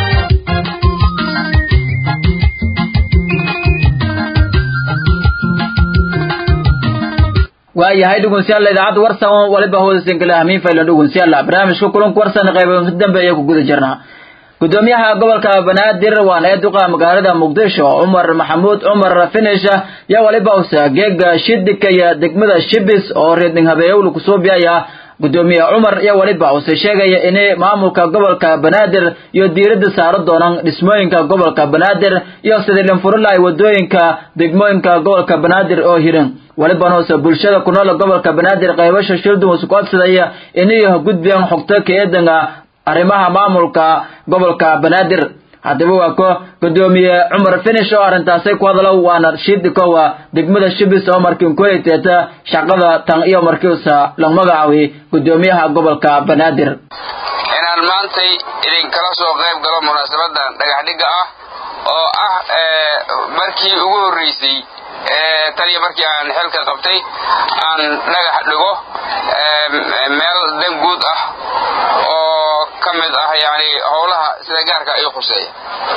waayahay dhegeystayaal idaacadda warsan oo waliba hoodasan kala ahmiin faylan dhegeystayaal barnaamijka kulanka warsan qaybo dambeeya ku guda jirnaa gudoomiyaha gobolka banaadir waana ee duqa magaalada muqdisho cumar maxamuud cumar finish yaa waliba usa geega shidika iyo degmada shibis oo reedning habeeyowla kusoo biyaya gudoomiye cumar iyo waliba use sheegaya inay maamulka gobolka banaadir iyo diiradda saaro doonaan dhismooyinka gobolka banaadir iyo sidii dhinfurilahay wadooyinka degmooyinka gobolka banaadir oo hiran walibana use bulshada ku nool gobolka banaadir qaybasha shildun isu codsadaya inay gudbiyaan xogto kaeedanga arrimaha maamulka gobolka banaadir haddaba waa ko gudoomiye cumar finish oo arrintaasay ku hadalo waana shiidikowa degmada shibis oo markiin ku hayteeta shaqada tan iyo markiisa lagu magacaawi gudoomiyaha gobolka banaadir inaan maantay idinkala soo qayb galo munaasabadan dhagaxdhigga ah oo ah markii ugu horreysay taniyo markii aan xilka qabtay aan dhagax dhigo meel dan guud ah oo ka mid ah yani howlaha sida gaarka ay khuseeya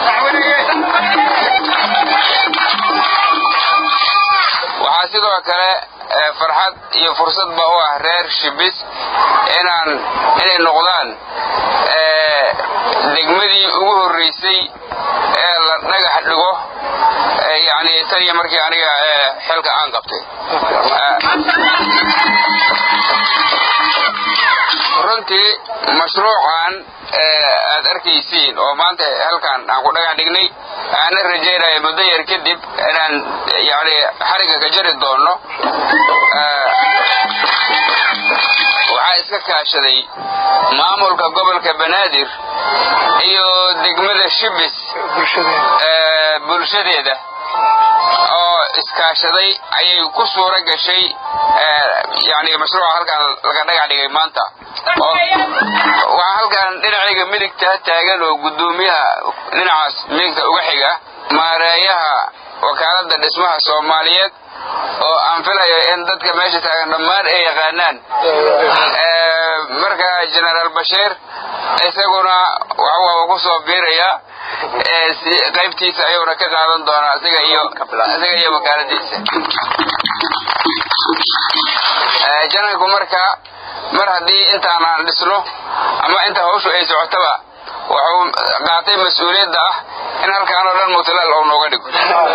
waxaa sidoo kale farxad iyo fursadba u ah reer shibis inaan inay noqdaan degmadii ugu horreysay ee la dhagax dhigo yani tan iyo markii aniga xilka aan qabtay runtii mashruucan aad arkaysiin oo maanta halkan aan ku dhagax dhignay aana rajaynaya muddo yar kadib inaan yani xariga ka jari doono waxaa iska kaashaday maamulka gobolka banaadir iyo degmada shibis bulshadeeda oo iskaashaday ayay ku suura gashay yani mashruuca halkan laga dhagax dhigay maanta waxaa halkan dhinacayga midigta taagan oo gudoomiyaha dhinacaas midigta uga xiga maareeyaha wakaaladda dhismaha soomaaliyeed oo aan filayo in dadka meesha taagan dhammaan ay yaqaanaan marka genaraal bashiir isaguna waxuu ku soo biiraya qaybtiisa ayuuna ka qaadan doonaa isaga iyo isaga iyo wakaaladiisa jananku marka mar haddii intaan aan dhisno ama inta hawshu ay socotaba wuxuu qaatay mas-uuliyadda ah in halkaan oo dhan mutalaal oo nooga dhigo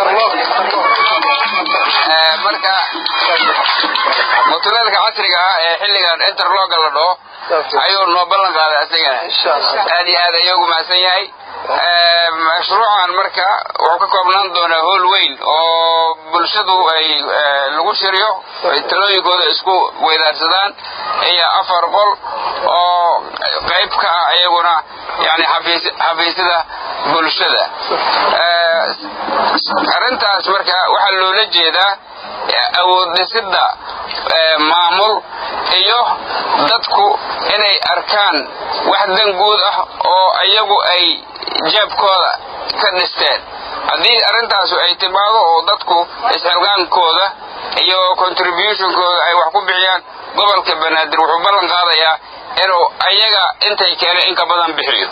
marka mutulaalka casriga ah ee xilligan interloga la dhaho ayuu noo ballan qaaday asagana aad iyo aad ayuu ugu mahadsan yahay mashruucan marka wuxuu ka koobnaan doonaa hool weyn oo bulshadu ay lagu shiryo ay talooyinkooda isku weydaarsadaan iyo afar qol oo qayb ka ah iyaguna yani xafiisyada bulshada arrintaas marka waxaa loola jeedaa awood dhisidda maamul iyo dadku inay arkaan wax dan guud ah oo iyagu ay jeebkooda ka dhisteen haddii arrintaasu ay timaado oo dadku isxilqaankooda iyo contributionkooda ay wax ku bixiyaan gobolka banaadir wuxuu ballan qaadayaa inuu ayaga intay keeneen in ka badan bixiyo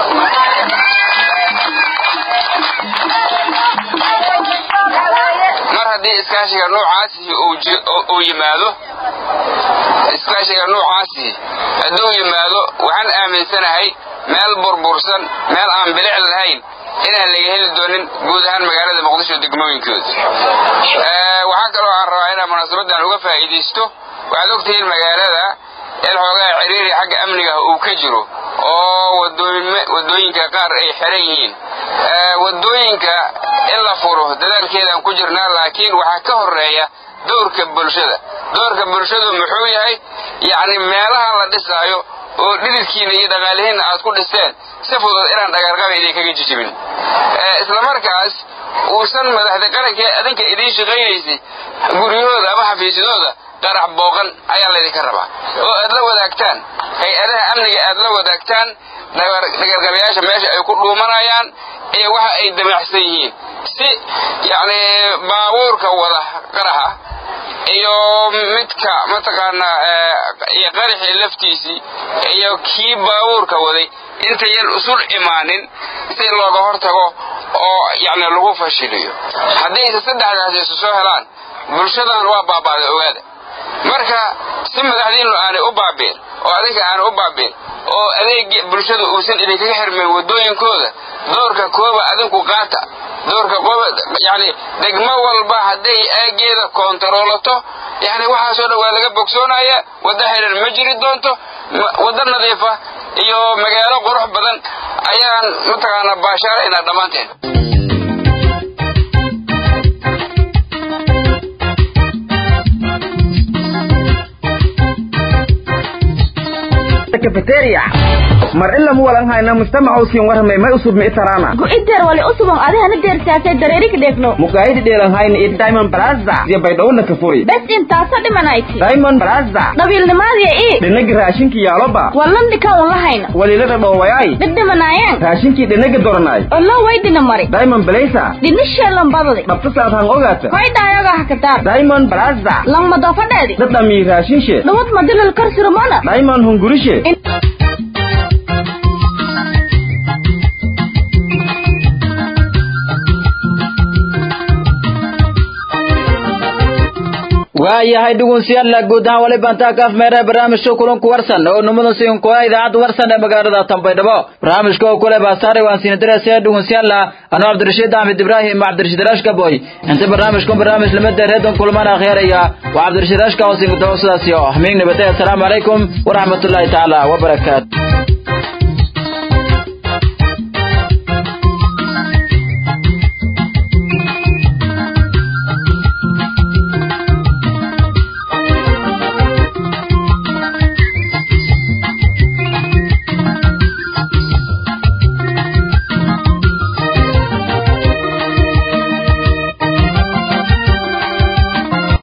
mar haddii iskaashiga noocaasi uu yimaado iskaashiga noocaasi hadduu yimaado waxaan aaminsanahay meel burbursan meel aan bilic lahayn inaan laga heli doonin guud ahaan magaalada muqdisho degmooyinkooda waxaa kaloo aan rabaa inaan munaasabadan uga faa'iidaysto waxaad ogtihiin magaalada in xoogaa ciriiri xagga amniga uu ka jiro oo wadooyinka qaar ay xiran yihiin wadooyinka in la furo dadaalkeedaan ku jirnaa laakiin waxaa ka horeeya dowrka bulshada dowrka bulshadu muxuu yahay yacni meelaha la dhisaayo oo dhididkiina iyo dhaqaalihiinna aad ku dhisteen si fudud inaan dhagaarqaba idinkaga jijibin islamarkaas uusan madaxda qaranka adinka idiin shaqaynaysay guryahooda ama xafiisyadooda qarax booqan ayaa laydinka rabaa oo aad la wadaagtaan hay-adaha amniga aad la wadaagtaan dhagarqabayaasha meesha ay ku dhuumanayaan iyo waxa ay damacsan yihiin si yacni baabuurka wada qaraxa iyo midka mataqaanaa iyo qaraxii laftiisii iyo kii baabuurka waday intayan usul imaanin si looga hortago oo yacni lagu fashiliyo haddayse saddexdaas isu soo helaan bulshadan waa baabaaday ogaada marka si madaxdiinu aanay u baabiin oo adinka aanay u baabiin oo adeeg bulshadu uusan idinkaga xirmayn wadooyinkooda doorka kooba adinku qaata doorka kooba yani degmo walba hadday aageeda koontaroolato yani waxaasoo dhan waa laga bogsoonaya waddo xiran ma jiri doonto waddo nadiifa iyo magaalo qurux badan ayaan mataqaanaa baashaaraynaa dhammaanteen cafeteria mar ila mu walan hayna mujtamaca usiin warramay may usub mi itarana gu'ideer wali usubon adihana deersaasay dareerika dheegno mukaayidi dheelan hayna iyo diamond plaza iyo baydhowna ka furi bes intaasa dhimanayti diamond plaza dhabiilnimaadiya ii dhinagi raashinkii yaaloba wallandhika un lahayna walilada dhoowayay dhidhimanaayeen raashinkii dhinagi doranay olo waydina mari diamond blaza dhinisheelambadadi dhabtasaad han ogaata hoydhaayoga hakadaar diamond plaza langmadofadheedi dhadhamii raashinshe dhawad madilal karsirumana diamond hungurishe waayahay dhugunsiyaalla guud ahaan wali bantaa kaaf meera barnaamijka kulanku warsan oo numada siin kuwa idaacadda warsan ee magaalada Tanbaydhabo barnaamijka oo kule baasaare waan siin diraysaa dhugunsiyaalla anoo Cabdirashiid Ahmed Ibrahim Cabdirashiid Rashka boy inta barnaamijku barnaamij lama deereedan kulmana akhiiraya waa Cabdirashiid Rashka oo siin dawsadaas iyo hameen nabadda assalamu alaykum wa rahmatullahi ta'ala wa barakatuh